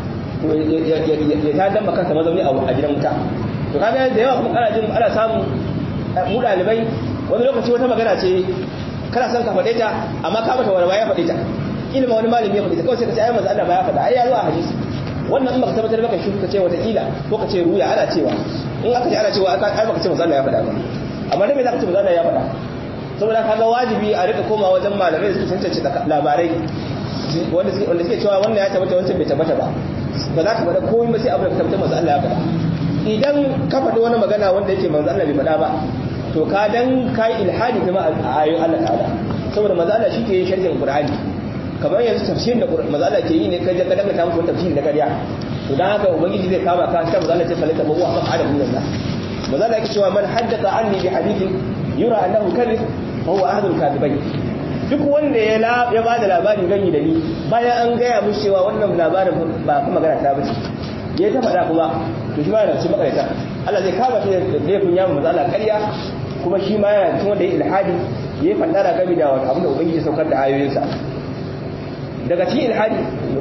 ya ta damba kansa mazauni a gidan wuta to kaga da yawa kuma kana jin ana samu mu dalibai wani lokaci wata magana ce kana son ka faɗe ta amma ka mata wani ya faɗe ta ilma wani malami ya faɗe ta kawai sai ka ce ai manzo Allah ba ya faɗa ai ya zo a hadisi wannan in baka tabbatar baka shi ka ce wata kila ko ka ce ruya ana cewa in aka ce ana cewa ai baka ce manzo Allah ya faɗa ba amma dai me zaka ce manzo Allah ya faɗa saboda kaga wajibi a rika koma wajen malamai da suke tantance labarai wanda suke cewa wannan ya tabbata wancan bai tabbata ba ba za ka faɗa komai ba sai abu da ka tabbatar manzo Allah ya faɗa idan ka faɗi wani magana wanda yake manzo Allah bai faɗa ba to ka dan kai ilhadi kuma a ayoyin Allah ta'ala saboda manzo Allah shi ke yin sharhin Qur'ani kamar yanzu tafsirin da manzo Allah ke yi ne kai ka danga ta muku tafsiri na ƙarya to dan haka ubangiji zai kama ka sai manzo Allah ya falata bawa ma adam min Allah manzo Allah yake cewa man haddatha anni bi hadithin yura annahu kadhib fa huwa ahadul kadhibain duk wanda ya ya ba da labarin gani da ni bayan an gaya mun cewa wannan labarin ba kuma magana ta bace ya ta faɗa kuma to shi ma yana cikin makarata Allah zai kama shi da laifin yamu maza Allah ƙarya kuma shi ma yana cikin wanda ya ilhadi ya yi fandara gami da wata abin da ubangiji saukar da ayoyinsa daga cikin ilhadi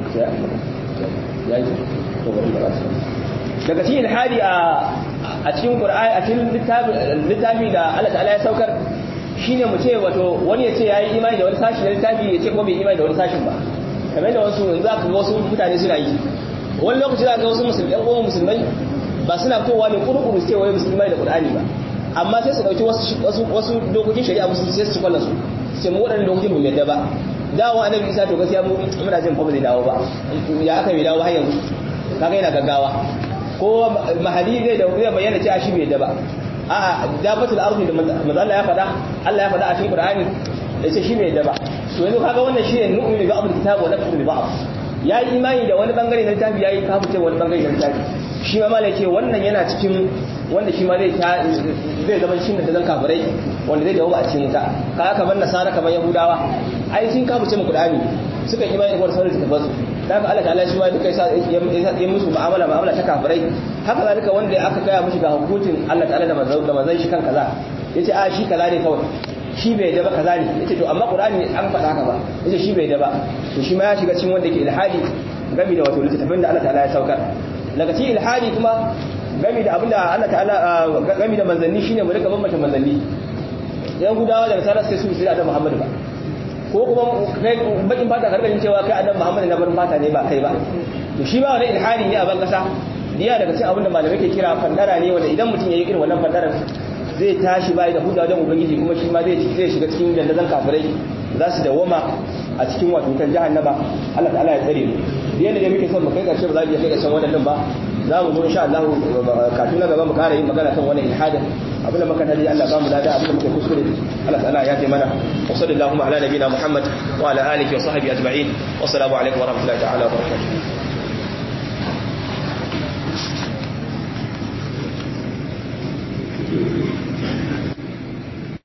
daga cikin ilhadi a cikin qur'ani a cikin littafi da Allah ta'ala ya saukar shine mu ce wato wani ya ce yayi imani da wani sashi na littafi ya ce kuma bai imani da wani sashin ba kamar da wasu yanzu aka ga wasu mutane suna yi wani lokaci za ga wasu musulmai ɗan uwan musulmai ba suna fitowa ne kurkuru su ce wai musulmai da qur'ani ba amma sai su dauki wasu wasu dokokin shari'a musu sai su ci kwallon su sai mu waɗannan dokokin mu yadda ba dawo annabi isa to gaskiya mu muna jin fa ba zai dawo ba ya aka bai dawo har yanzu kaga yana gaggawa ko mahadi zai da zai bayyana cewa shi bai yadda ba a'a dabatul ardi da manzo Allah ya faɗa Allah ya faɗa a cikin Qur'ani ya ce shi bai yadda ba to yanzu kaga wannan shi ne nu'minu bi ba'd kitab wa nakfuru bi ba'd yayi imani da wani bangare na littafi yayi kafirce wani bangare na littafi shi ma malai ce wannan yana cikin wanda shi ma zai zai zama shi da zan kafirai wanda zai dawo a cikin wuta ka kamar nasara kamar yahudawa ai sun kafa ce mu qur'ani suka imani da sauran suka basu da haka Allah ta'ala shi ma duka yasa ya musu mu'amala mu'amala ta kafirai haka zalika wanda aka gaya mishi ga hukuncin Allah ta'ala da manzon da manzon shi kan kaza yace a shi kaza ne kawai shi bai da ba kaza ne yace to amma qur'ani an faɗa haka ba yace shi bai da ba to shi ma ya shiga cikin wanda ke ilhadi gami da wato littafin da Allah ta'ala ya saukar daga cikin ilhadi kuma gami da abinda Allah ta'ala gami da manzanni shine mu rika bambanta manzanni yan gudawa daga sarar sai su bi da Muhammadu ba ko kuma kai bakin fata karkashin cewa kai annabi Muhammadu na barin fata ne ba kai ba to shi ba wani ilhadi ne a ban kasa diya daga cikin abinda malamai ke kira fandara ne wanda idan mutum yayi irin wannan fandaran zai tashi bai da hujja wajen ubangiji kuma shi ma zai zai shiga cikin dandazon kafirai za su dawoma a cikin wato kan jahannama Allah ta'ala ya tsare mu yadda da muke son mu kai karshe ba za mu iya kai karshen wannan ba za mu zo insha Allah kafin na gaba mu kara yin magana kan wannan ilhadin abin da muka tadi Allah ba mu lada abin da muka kuskure Allah ta'ala ya ce mana wa sallallahu ala nabiyina Muhammad wa ala alihi wa sahbihi ajma'in wa assalamu alaikum wa rahmatullahi ta'ala wa barakatuh